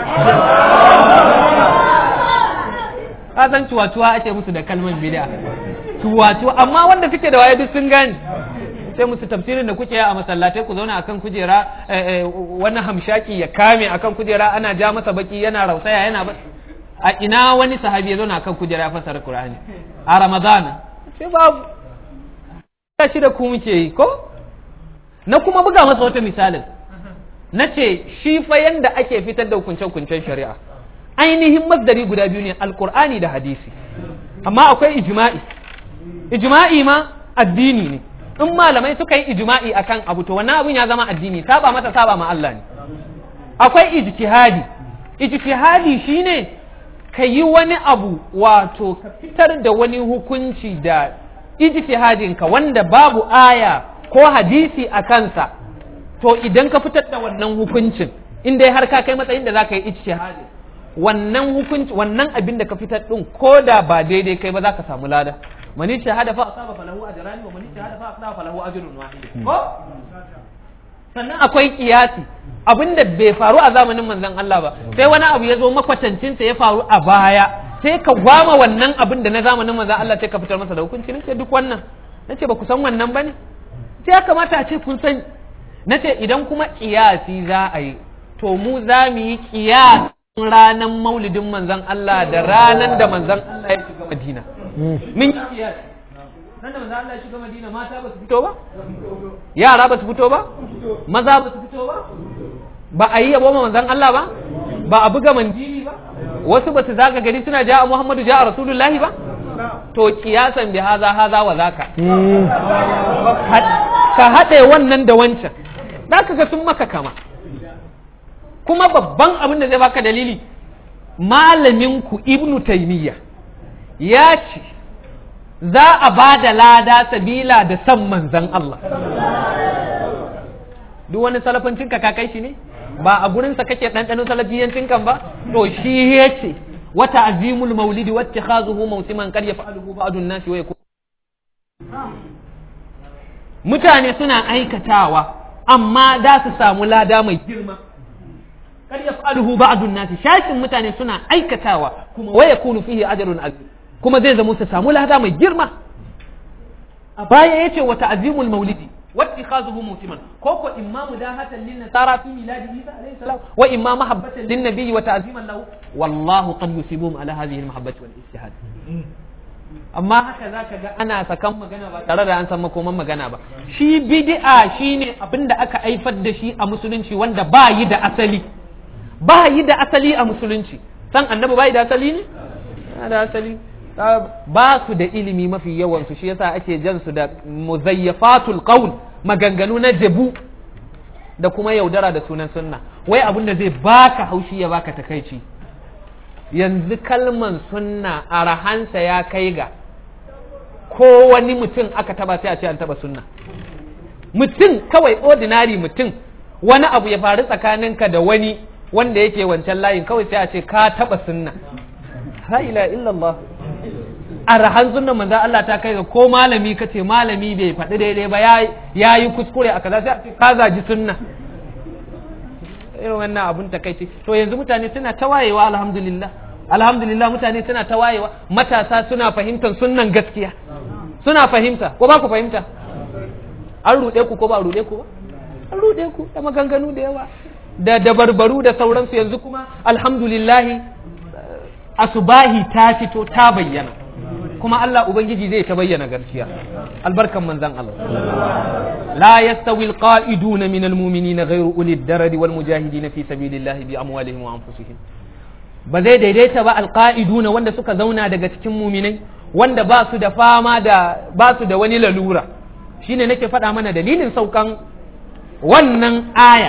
ka san cuwa-cuwa ake musu da kalman bid'a cuwa-cuwa amma wanda suke da waye duk sun gane sai musu tafsirin da kuke a masallatai ku zauna akan kujera wani hamshaki ya kame akan kujera ana ja masa baki yana rausaya yana ba a ina wani sahabi ya zauna akan kujera ya fasara Qur'ani a Ramadana sai babu ya shi da ku muke yi ko na kuma buga masa wata misalin na ce shi fa yanda ake fitar da hukunce-hukuncen shari'a ainihin masdari guda biyu ne alkur'ani da hadisi amma akwai ijma'i ijma'i ma addini ne in malamai suka yi ijma'i akan abu to wannan abun ya zama addini saba masa saba ma Allah ne akwai ijtihadi ijtihadi shine ka yi wani abu wato ka fitar da wani hukunci da ijtihadinka wanda babu aya ko hadisi a kansa to idan ka fitar da wannan hukuncin in dai har ka kai matsayin da za ka yi ijtihadi wannan hukunci wannan abin da ka fitar din ko da ba daidai kai ba za ka samu lada man shahada fa asaba falahu ajran wa man shahada fa asaba falahu ajrun wahid ko sannan akwai kiyasi abin da bai faru a zamanin manzon Allah ba sai wani abu ya zo makwatancin sa ya faru a baya sai ka gwama wannan abin da na zamanin manzon Allah sai ka fitar masa da hukunci nace duk wannan nace ba ku san wannan bane sai ya kamata a ce kun sani nace idan kuma kiyasi za a yi to mu za mu yi kiyasi ranar maulidin manzan Allah da ranar da manzan Allah ya shiga Madina. Min yi kiyasi. Nan da manzan Allah ya shiga Madina mata ba su fito ba? Yara ba su fito ba? Maza ba su fito ba? Ba a yi yabo ma manzan Allah ba? Ba a buga manjili ba? Wasu ba su zaga gari suna ja Muhammadu ja Rasulullahi ba? To kiyasan bi haza haza wa zaka. Ka haɗe wannan da wancan. Za ka ga sun maka kama. kuma babban abin da zai baka dalili malaminku ibnu taimiyya ya ce za a ba da lada sabila da san manzan Allah duk wani salafancin ka kai shi ne ba a gurinsa kake ɗanɗanin salafiyancin kan ba to shi ya ce wata azimul maulidi wacce khazuhu mausiman kar ya fa'aluhu ba'dun nasi wa yakun mutane suna aikatawa amma za su samu lada mai girma kar yaf'aluhu ba'dun nas shashin mutane suna aikatawa kuma wa yakunu fihi ajrun azim kuma zai zama su samu lada mai girma a baya yace wa ta'zimul maulidi واتخاذه موسما كوكو إما مداهة للنصارى في ميلاد عيسى عليه السلام وإما محبة للنبي وتعظيما له والله قد يصيبهم على هذه المحبة والاجتهاد amma haka za ka ga ana sakan magana ba tare da an san makoman magana ba shi bid'a shine abin da aka haifar da shi a musulunci wanda ba yi da asali ba yi da asali a musulunci san annabi ba yi da asali ne da asali ba su da ilimi mafi yawan su shi yasa ake jan su da muzayyafatul qaul maganganu na jabu da kuma yaudara da sunan sunna wai abin da zai baka haushi ya baka takaici yanzu kalman sunna arahansa ya kai ga ko wani mutum aka taba sai a ce an taba sunna mutum kawai ordinary mutum wani abu ya faru tsakaninka da wani wanda yake wancan layin kawai sai a ce ka taba sunna la ila illallah arahan sunnan manzo Allah ta kai ga ko malami kace malami bai faɗi daidai ba ya yi kuskure a kaza sai a ce ka zaji sunna irin wannan abun takaici to yanzu mutane suna ta wayewa alhamdulillah alhamdulillah mutane suna ta wayewa matasa suna fahimtar sunnan gaskiya suna fahimta ko ba ku fahimta an ruɗe ku ko ba ruɗe ku ba an ruɗe ku da maganganu da yawa da dabarbaru da sauransu yanzu kuma alhamdulillahi asubahi ta fito ta bayyana kuma Allah ubangiji zai ta bayyana gaskiya albarkan manzan Allah la yastawi alqa'iduna min almu'minina ghayru uli ad-darari wal mujahidina fi sabilillahi bi amwalihim wa anfusihim ba zai daidaita ba alqa'iduna wanda suka zauna daga cikin muminai wanda ba su da fama da ba su da wani lalura shine nake faɗa mana dalilin saukan wannan aya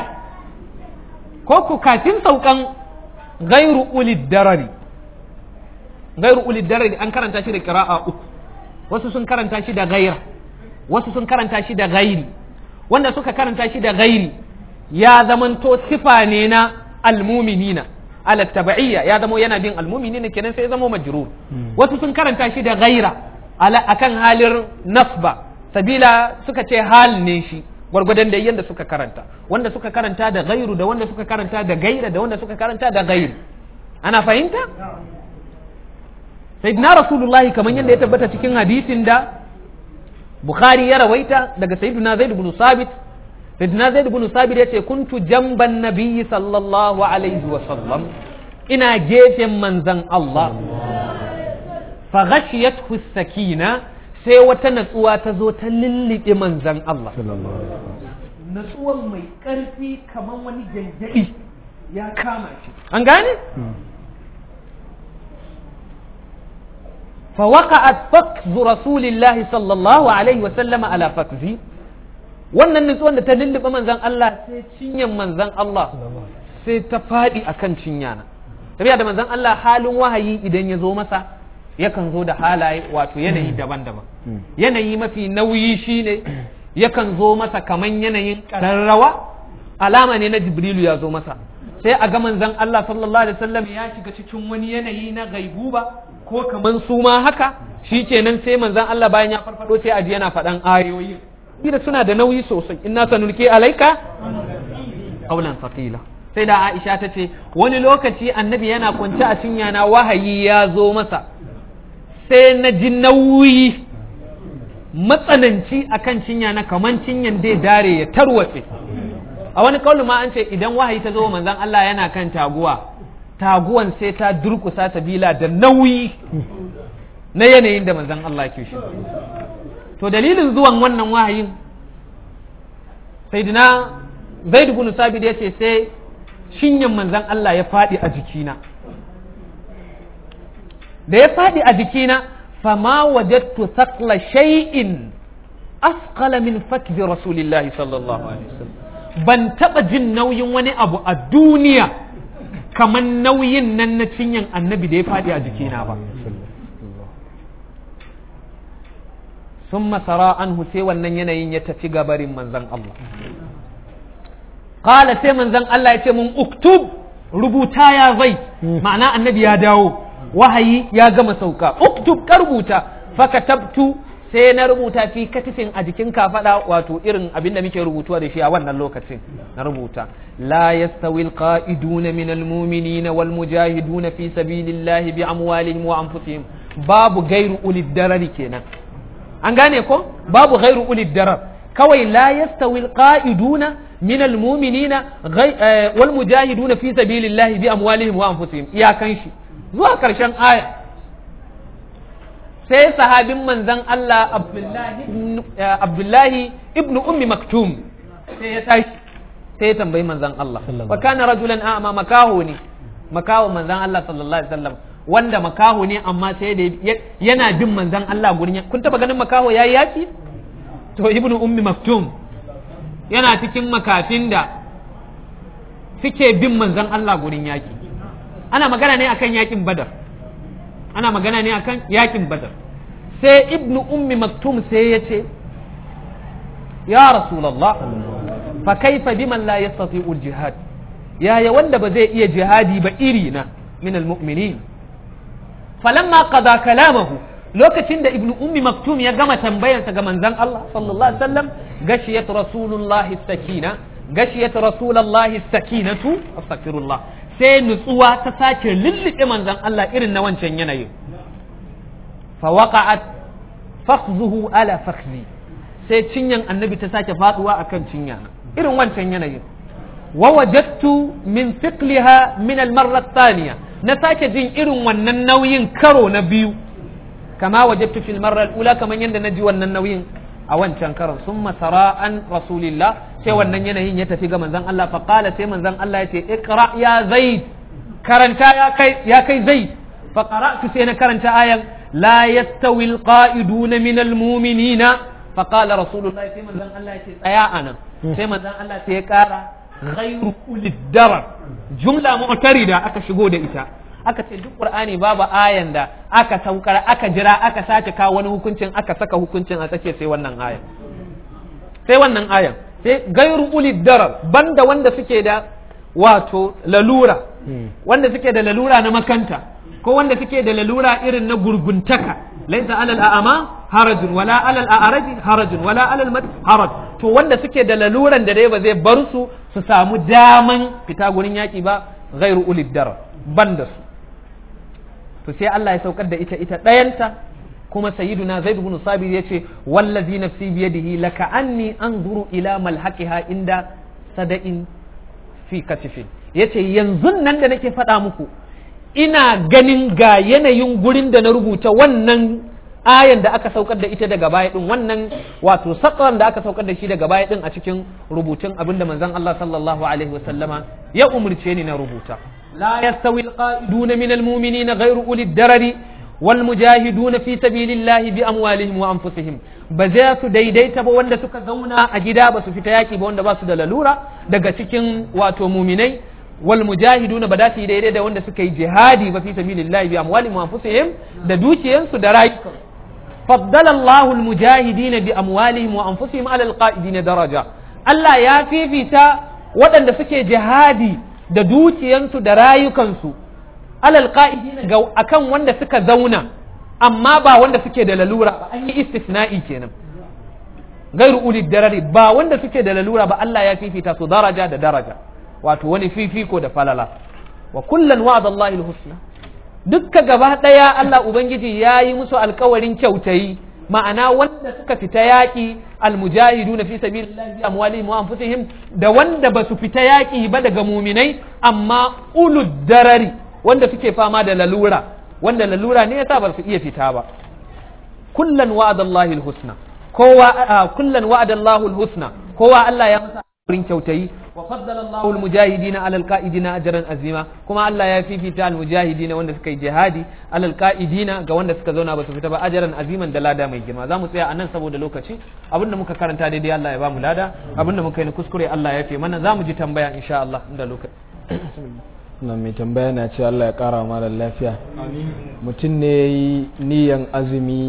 ko ku kafin saukan ghayru uli darari gairu ulid darari an karanta shi da qira'a uku wasu sun karanta shi da gaira wasu sun karanta shi da gairi wanda suka karanta shi da gairi ya zamanto sifa ne na almuminina ala tab'iyya ya zamo yana bin almuminina kenan sai ya zamo majrur wasu sun karanta shi da gaira ala akan halin nasba sabila suka ce hal ne shi gwargwadon da yadda suka karanta wanda suka karanta da gairu da wanda suka karanta da gaira da wanda suka karanta da gairi ana fahimta sayyidina rasulullahi kamar yadda ya tabbata cikin hadisin da bukhari ya rawaita daga sayyidina zaid ibn sabit sayyidina zaid ibn sabit yace kuntu jamban nabiyyi sallallahu alaihi wa sallam ina gefen manzan Allah fa ghashiyathu sakina sai wata natsuwa ta zo ta lillibe manzan Allah natsuwan mai karfi kamar wani janjadi ya kama shi an gane فوقعت فكذ رسول الله صلى الله عليه وسلم على فكذي wannan nutsuwan da ta lullube manzan Allah sai cinyan manzan Allah sai ta faɗi akan cinya na tafiya da manzan Allah halin wahayi idan ya zo masa yakan zo da halaye wato yanayi daban-daban yanayi mafi nauyi shine yakan zo masa kaman yanayin ƙararrawa alama ne na jibrilu ya zo masa sai a ga manzan Allah sallallahu alaihi wasallam ya shiga cikin wani yanayi na gaibuba ko kaman su ma haka shi kenan sai manzan Allah bayan ya farfado sai aji yana faɗan ayoyi da suna da nauyi sosai inna sanulki alaika qawlan thaqila sai da Aisha ta ce wani lokaci annabi yana kwance a cinya na wahayi ya zo masa sai na ji nauyi matsananci akan cinya na kaman cinyan dai dare ya tarwatse a wani kaulu ma an ce idan wahayi ta zo manzan Allah yana kan taguwa taguwan sai ta durkusa sabila da nauyi na yanayin da manzan Allah ke shi to dalilin zuwan wannan wahayin sayyidina zaid ibn sabit ya ce sai shinyan manzan Allah ya faɗi a jikina da ya faɗi a jikina fama wajadtu thaqla shay'in asqala min fakbi rasulillahi sallallahu alaihi wasallam ban taɓa jin nauyin wani abu a duniya kamar nauyin nan na cinyan annabi da ya faɗi a jikina ba sun masara an sai wannan yanayin ya tafi gabarin manzan Allah Kala sai manzan Allah ya ce mun uktub rubuta ya zai ma'ana annabi ya dawo wahayi ya gama sauka uktub ka rubuta fakatabtu sai na rubuta fi katifin a jikin kafada wato irin abin da muke rubutuwa da shi a wannan lokacin na rubuta la yastawi alqa'iduna min almu'minina wal mujahiduna fi sabilillahi bi amwalihim wa anfusihim babu gairu ulid darari kenan an gane ko babu gairu ulid darar kawai la yastawi alqa'iduna min almu'minina wal mujahiduna fi sabilillahi bi amwalihim wa anfusihim iyakan shi zuwa karshen aya sai sahabin manzon Allah Abdullahi ibn ummi maktum sai ya tashi sai ya tambayi manzon Allah wa kana rajulan a'ma makaho ne makaho manzon Allah sallallahu alaihi wasallam wanda makaho ne amma sai da yana bin manzon Allah gurin kun taba ganin makaho yayi yaki to ibn ummi maktum yana cikin makafin da suke bin manzon Allah gurin yaki ana magana ne akan yakin badar ana magana ne akan yakin badar sai ibnu ummi maktum sai ya ce ya rasulallah fa kaifa biman la yastati'u jihad yaya wanda ba zai iya jihadi ba iri na min almu'minin falamma qada kalamahu lokacin da ibnu ummi maktum ya gama tambayarsa ga manzon Allah sallallahu alaihi wasallam gashiyat rasulullahi sakina gashiyat rasulullahi sakinatu astaghfirullah sai nutsuwa ta sake lullube manzon Allah irin na wancan yanayin fa waqa'at fakhzuhu ala fakhzi sai cinyan annabi ta sake faduwa akan cinya irin wancan yanayin wa wajadtu min thiqliha min al-marra thaniya na sake jin irin wannan nauyin karo na biyu kama wajadtu fil marra al-ula kaman yanda naji wannan nauyin a wancan karon sun masara an rasulillah sai wannan yanayin ya tafi ga manzon Allah fa qala sai manzon Allah ya ce iqra ya zaid karanta ya kai ya kai zaid fa qara'tu sai na karanta ayan la yastawi alqa'iduna min almu'minina fa qala rasulullah sai manzon Allah ya ce tsaya anan sai manzon Allah sai ya kara ghayru ulid darar jumla mu'tarida aka shigo da ita aka ce duk qur'ani babu ayan da aka saukar aka jira aka sace kawo wani hukuncin aka saka hukuncin a tsakiya sai wannan ayan sai wannan ayan sai gairu ulid darar banda wanda suke da wato lalura wanda suke da lalura na makanta ko wanda suke da lalura irin na gurguntaka laisa alal a'ama harajun wala alal a'raji harajun wala alal mat haraj to wanda suke da laluran da dai ba zai bar su su samu daman fita gurin yaki ba gairu ulid darar banda su to sai Allah ya saukar da ita ita ɗayanta kuma sayyiduna zaid ibn sabir yace wallazi nafsi biyadihi laka anni anzuru ila malhaqiha inda sada'in fi katifin yace yanzu nan da nake faɗa muku ina ganin ga yanayin gurin da na rubuta wannan ayan da aka saukar da ita daga baya din wannan wato sakran da aka saukar da shi daga baya din a cikin rubutun abinda manzon Allah sallallahu alaihi wasallama ya umurce ni na rubuta لا يستوي القائدون من المؤمنين غير أولي الدرر والمجاهدون في سبيل الله بأموالهم وأنفسهم بزاس ديديت بوند سكا زونا أجدا بس في تياكي بوند باس دلالورا دقا سكين واتو مؤمني والمجاهدون بداتي ديدي دا وند سكا جهادي في سبيل الله بأموالهم وأنفسهم دا دوشي ينسو درايك فضل الله المجاهدين بأموالهم وأنفسهم على القائدين درجة الله يا في في تا ودن سكي جهادي da dukiyansu da rayukansu alal qa'idina ga akan wanda suka zauna amma ba wanda suke da lalura ba an yi istisna'i kenan gairu ulid darari ba wanda suke da lalura ba Allah ya fifita su daraja da daraja wato wani fifiko da falala wa kullan wa'ada Allahil husna dukka gaba daya Allah ubangiji ya yi musu alkawarin kyautayi ma'ana wanda suka fita yaƙi almujahiduna fi sabilillahi bi amwalihim wa anfusihim da wanda ba su fita yaƙi ba daga muminai amma ulud darari wanda suke fama da lalura wanda lalura ne yasa ba su iya fita ba kullan wa'ada Allahi alhusna kowa kullan wa'ada Allahu alhusna kowa Allah ya masa wurin kyautayi wa faddala Allahu almujahidina ala alqa'idina ajran azima kuma Allah ya fifita almujahidina wanda suka yi jihadi ala alqa'idina ga wanda suka zauna ba su fita ba ajran aziman da lada mai girma zamu tsaya anan saboda lokaci abinda muka karanta daidai Allah ya ba mu lada abinda muka yi kuskure Allah ya fi mana zamu ji tambaya insha Allah inda lokaci nan mai tambaya na ce Allah ya kara mara lafiya mutum ne ya yi niyan azumi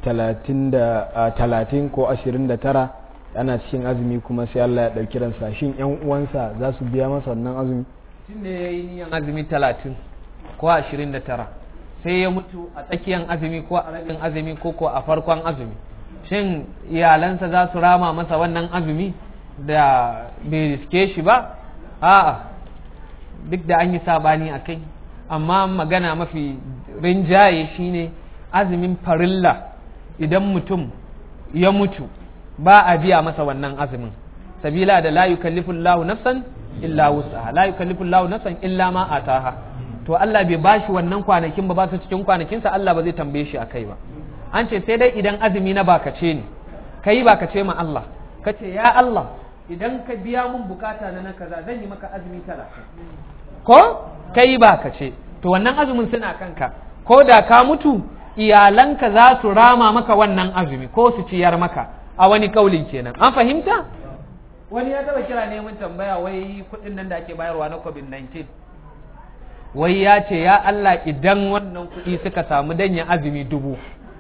talatin ko ashirin da tara ana cikin azumi kuma sai Allah ya ɗauki ransa shin yan uwansa za su biya masa wannan azumi tun da ya yi niyan azumi talatin ko ashirin da tara sai ya mutu a tsakiyar azumi ko a rabin azumi ko ko a farkon azumi shin iyalansa za su rama masa wannan azumi da bai riske shi ba a'a duk da an yi sabani a kai amma magana mafi rinjaye shine azumin farilla idan mutum ya mutu ba a biya masa wannan azumin sabila da la yukallifu Allahu nafsan illa wus'aha la yukallifu Allahu nafsan illa ma ataha to Allah bai bashi wannan kwanakin ba ba su cikin kwanakinsa Allah ba zai tambaye shi akai ba an ce sai dai idan azumi na bakace ne kai bakace ma Allah kace ya Allah idan ka biya mun bukata na na kaza zan yi maka azumi talatin ko kai bakace to wannan azumin suna kanka ko da ka mutu iyalanka za su rama maka wannan azumi ko su ciyar maka a wani kaulin kenan an fahimta wani ya taba kira neman tambaya wai kudin nan da ake bayarwa na covid-19 wai ya ce ya Allah idan wannan kudi suka samu danyen azumi dubu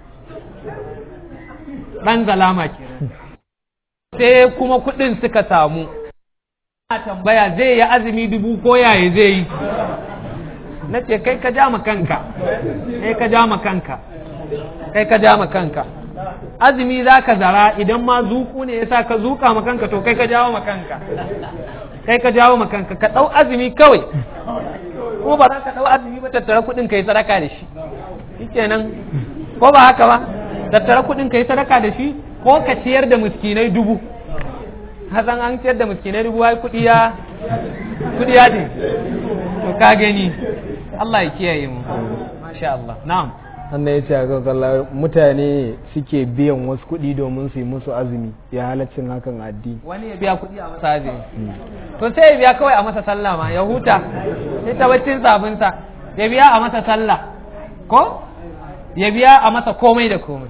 dan zalama kenan sai kuma kudin suka samu a tambaya zai yi azumi dubu ko yaya zai yi na ce kai ka ja kanka kai ka ja kanka kai ka ja kanka azumi za ka zara idan ma zuku ne ya sa ka zuka kanka to kai ka jawo kanka kai ka jawo kanka ka ɗau azumi kawai ko ba za ka ɗau azumi ba tattara kuɗin ka yi sadaka da shi shikenan ko ba haka ba tattara kuɗin ka yi sadaka da shi ko ka ciyar da miskinai dubu hasan an ciyar da miskinai dubu ai kuɗi ya kuɗi ya ce to ka gani Allah ya kiyaye mu masha Allah na'am wannan ya ce a kalla mutane suke biyan wasu kuɗi domin su yi musu azumi ya halaccin hakan addini wani ya biya kuɗi a masa azumi to sai ya biya kawai a masa sallah ma ya huta sai ta baccin sabinsa ya biya a masa sallah ko ya biya a masa komai da komai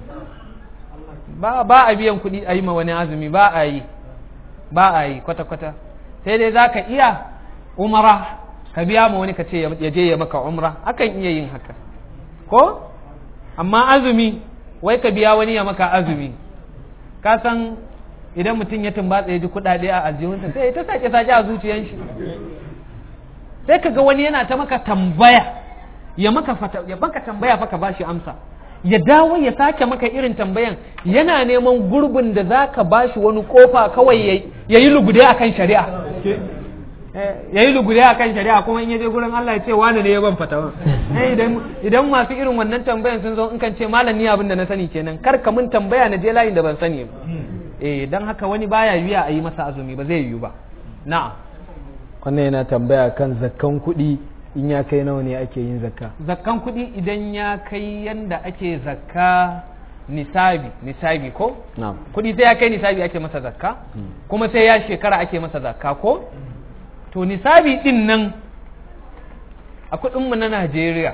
ba ba a biyan kuɗi a yi ma wani azumi ba a yi ba a yi kwata-kwata sai dai za ka iya umara ka biya ma wani ka ce ya je ya maka umra akan iya yin haka ko amma azumi wai ka biya wani ya maka azumi ka san idan mutum ya tumbatsa ya ji kuɗaɗe a aljihunsa sai ta sake sake a zuciyan shi sai ka ga wani yana ta maka tambaya ya maka fata ya baka tambaya fa ka bashi amsa ya dawo ya sake maka irin tambayan yana neman gurbin da za ka bashi wani kofa kawai ya yi lugude akan shari'a ya yi lugude a kan shari'a kuma in yaje gurin Allah ya ce wani ne ya ban fatawa idan masu irin wannan tambayan sun zo in kan ce malam ni abin da na sani kenan kar ka mun tambaya na je layin da ban sani ba eh dan haka wani baya yiwa a yi masa azumi ba zai yiwu ba na'am wannan yana tambaya kan zakkan kuɗi in ya kai nawa ne ake yin zakka zakkan kuɗi idan ya kai yanda ake zakka nisabi nisabi ko na'am kuɗi sai ya kai nisabi ake masa zakka kuma sai ya shekara ake masa zakka ko to nisabi din nan a kudinmu na Najeriya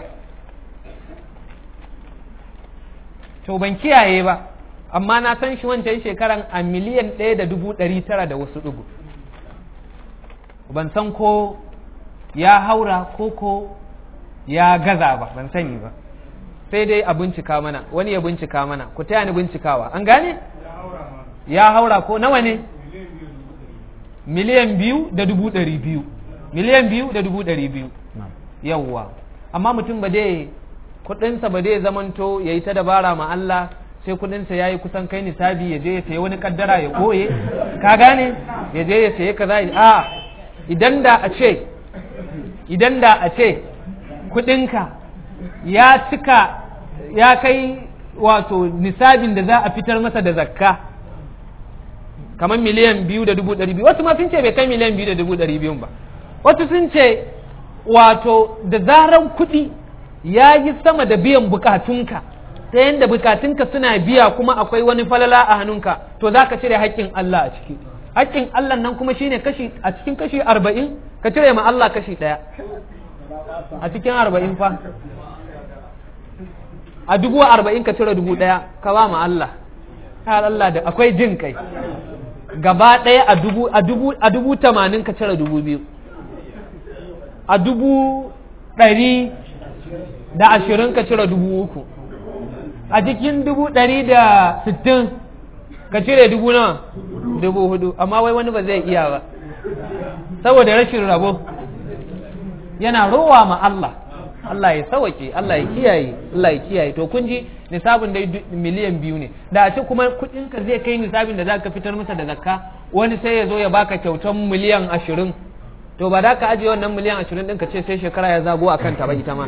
to ban kiyaye ba amma na san shi wancan shekaran a miliyan ɗaya da dubu ɗari tara da wasu ɗugu ban san ko ya haura ko ko ya gaza ba ban sani ba sai dai a bincika mana wani ya bincika mana ku taya ni bincikawa an gane ya haura ko nawa ne miliyan biyu da dubu ɗari biyu miliyan biyu da dubu ɗari biyu yawwa amma mutum ba dai kuɗinsa ba dai zamanto ya yi ta dabara ma Allah sai kuɗinsa ya yi kusan kai nisabi ya je ya sayi wani kaddara ya ɓoye ka gane ya je ya sayi kaza a idan da a ce idan da a ce kuɗinka ya cika ya kai wato nisabin da za a fitar masa da zakka kamar miliyan biyu da dubu ɗari biyu wasu ma sun ce bai kai miliyan biyu da dubu ɗari biyun ba wasu sun ce wato da zaran kuɗi ya yi sama da biyan bukatunka ta yadda bukatunka suna biya kuma akwai wani falala a hannunka to za ka cire haƙƙin Allah a ciki haƙƙin Allah nan kuma shine kashi a cikin kashi arba'in ka cire ma Allah kashi ɗaya a cikin arba'in fa a dubu arba'in ka cire dubu ɗaya ka ba ma Allah ya Allah da akwai jin kai gaba ɗaya a dubu a dubu a dubu tamanin ka cire dubu biyu a dubu ɗari da ashirin ka cire dubu uku a cikin dubu ɗari da sittin ka cire dubu nawa dubu hudu amma wai wani ba zai iya ba saboda rashin rabo yana rowa ma Allah Allah ya sawake Allah ya kiyaye Allah ya kiyaye to kun ji nisabin dai miliyan biyu ne da a ce kuma kuɗinka zai kai nisabin da zaka fitar masa da zakka wani sai ya zo ya baka kyautan miliyan ashirin to ba da ka ajiye wannan miliyan ashirin ɗin ka ce sai shekara ya zago a kanta ba ita ma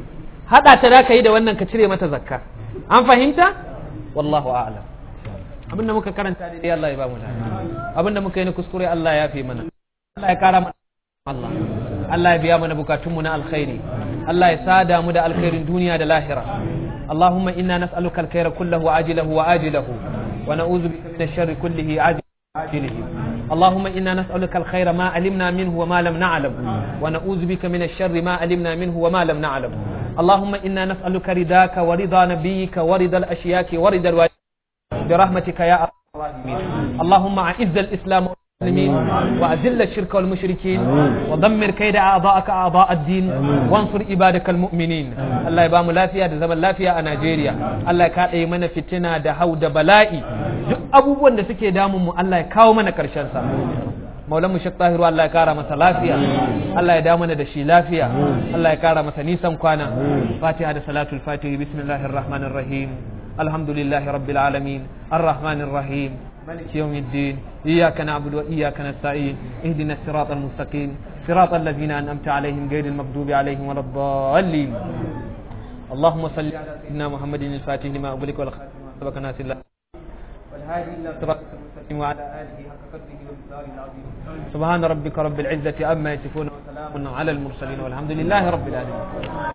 haɗa ta da ka yi da wannan ka cire mata zakka an fahimta wallahu a'lam abinda muka karanta daidai Allah ya ba mu lada abinda muka yi na kuskure Allah ya fi mana Allah ya kara mana Allah Allah ya biya mana bukatunmu na alkhairi Allah ya sada mu da alkhairin duniya da lahira اللهم إنا نسألك الخير كله عاجله وآجله ونعوذ بك من الشر كله عاجله وآجله اللهم إنا نسألك الخير ما علمنا منه وما لم نعلم ونعوذ بك من الشر ما علمنا منه وما لم نعلم اللهم إنا نسألك رضاك ورضا نبيك ورضا الأشياك ورضا الوالدين برحمتك يا أرحم الراحمين اللهم أعز الإسلام والمسلمين وأذل الشرك والمشركين ودمر كيد أعضاءك أعضاء الدين وانصر عبادك المؤمنين الله يبام لافيا da zaman lafiya a Najeriya Allah ya kaɗe mana fitina da hau da bala'i duk abubuwan da suke damun mu Allah ya kawo mana ƙarshen sa maulan mu shek tahiru Allah ya kara masa lafiya Allah ya da mana da shi lafiya Allah ya kara masa nisan kwana fatiha da salatul fatihi bismillahir rahmanir rahim alhamdulillahi rabbil alamin arrahmanir rahim مالك يوم الدين إياك نعبد وإياك نستعين اهدنا الصراط المستقيم صراط الذين أنعمت عليهم غير المغضوب عليهم ولا الضالين اللهم صل على سيدنا محمد الفاتح لما أغلق والخاتم لما سبق ناس الله والهادي إلى صراط المستقيم وعلى آله حق قدره ومقداره العظيم سبحان ربك رب العزة عما يصفون وسلام على المرسلين والحمد لله رب العالمين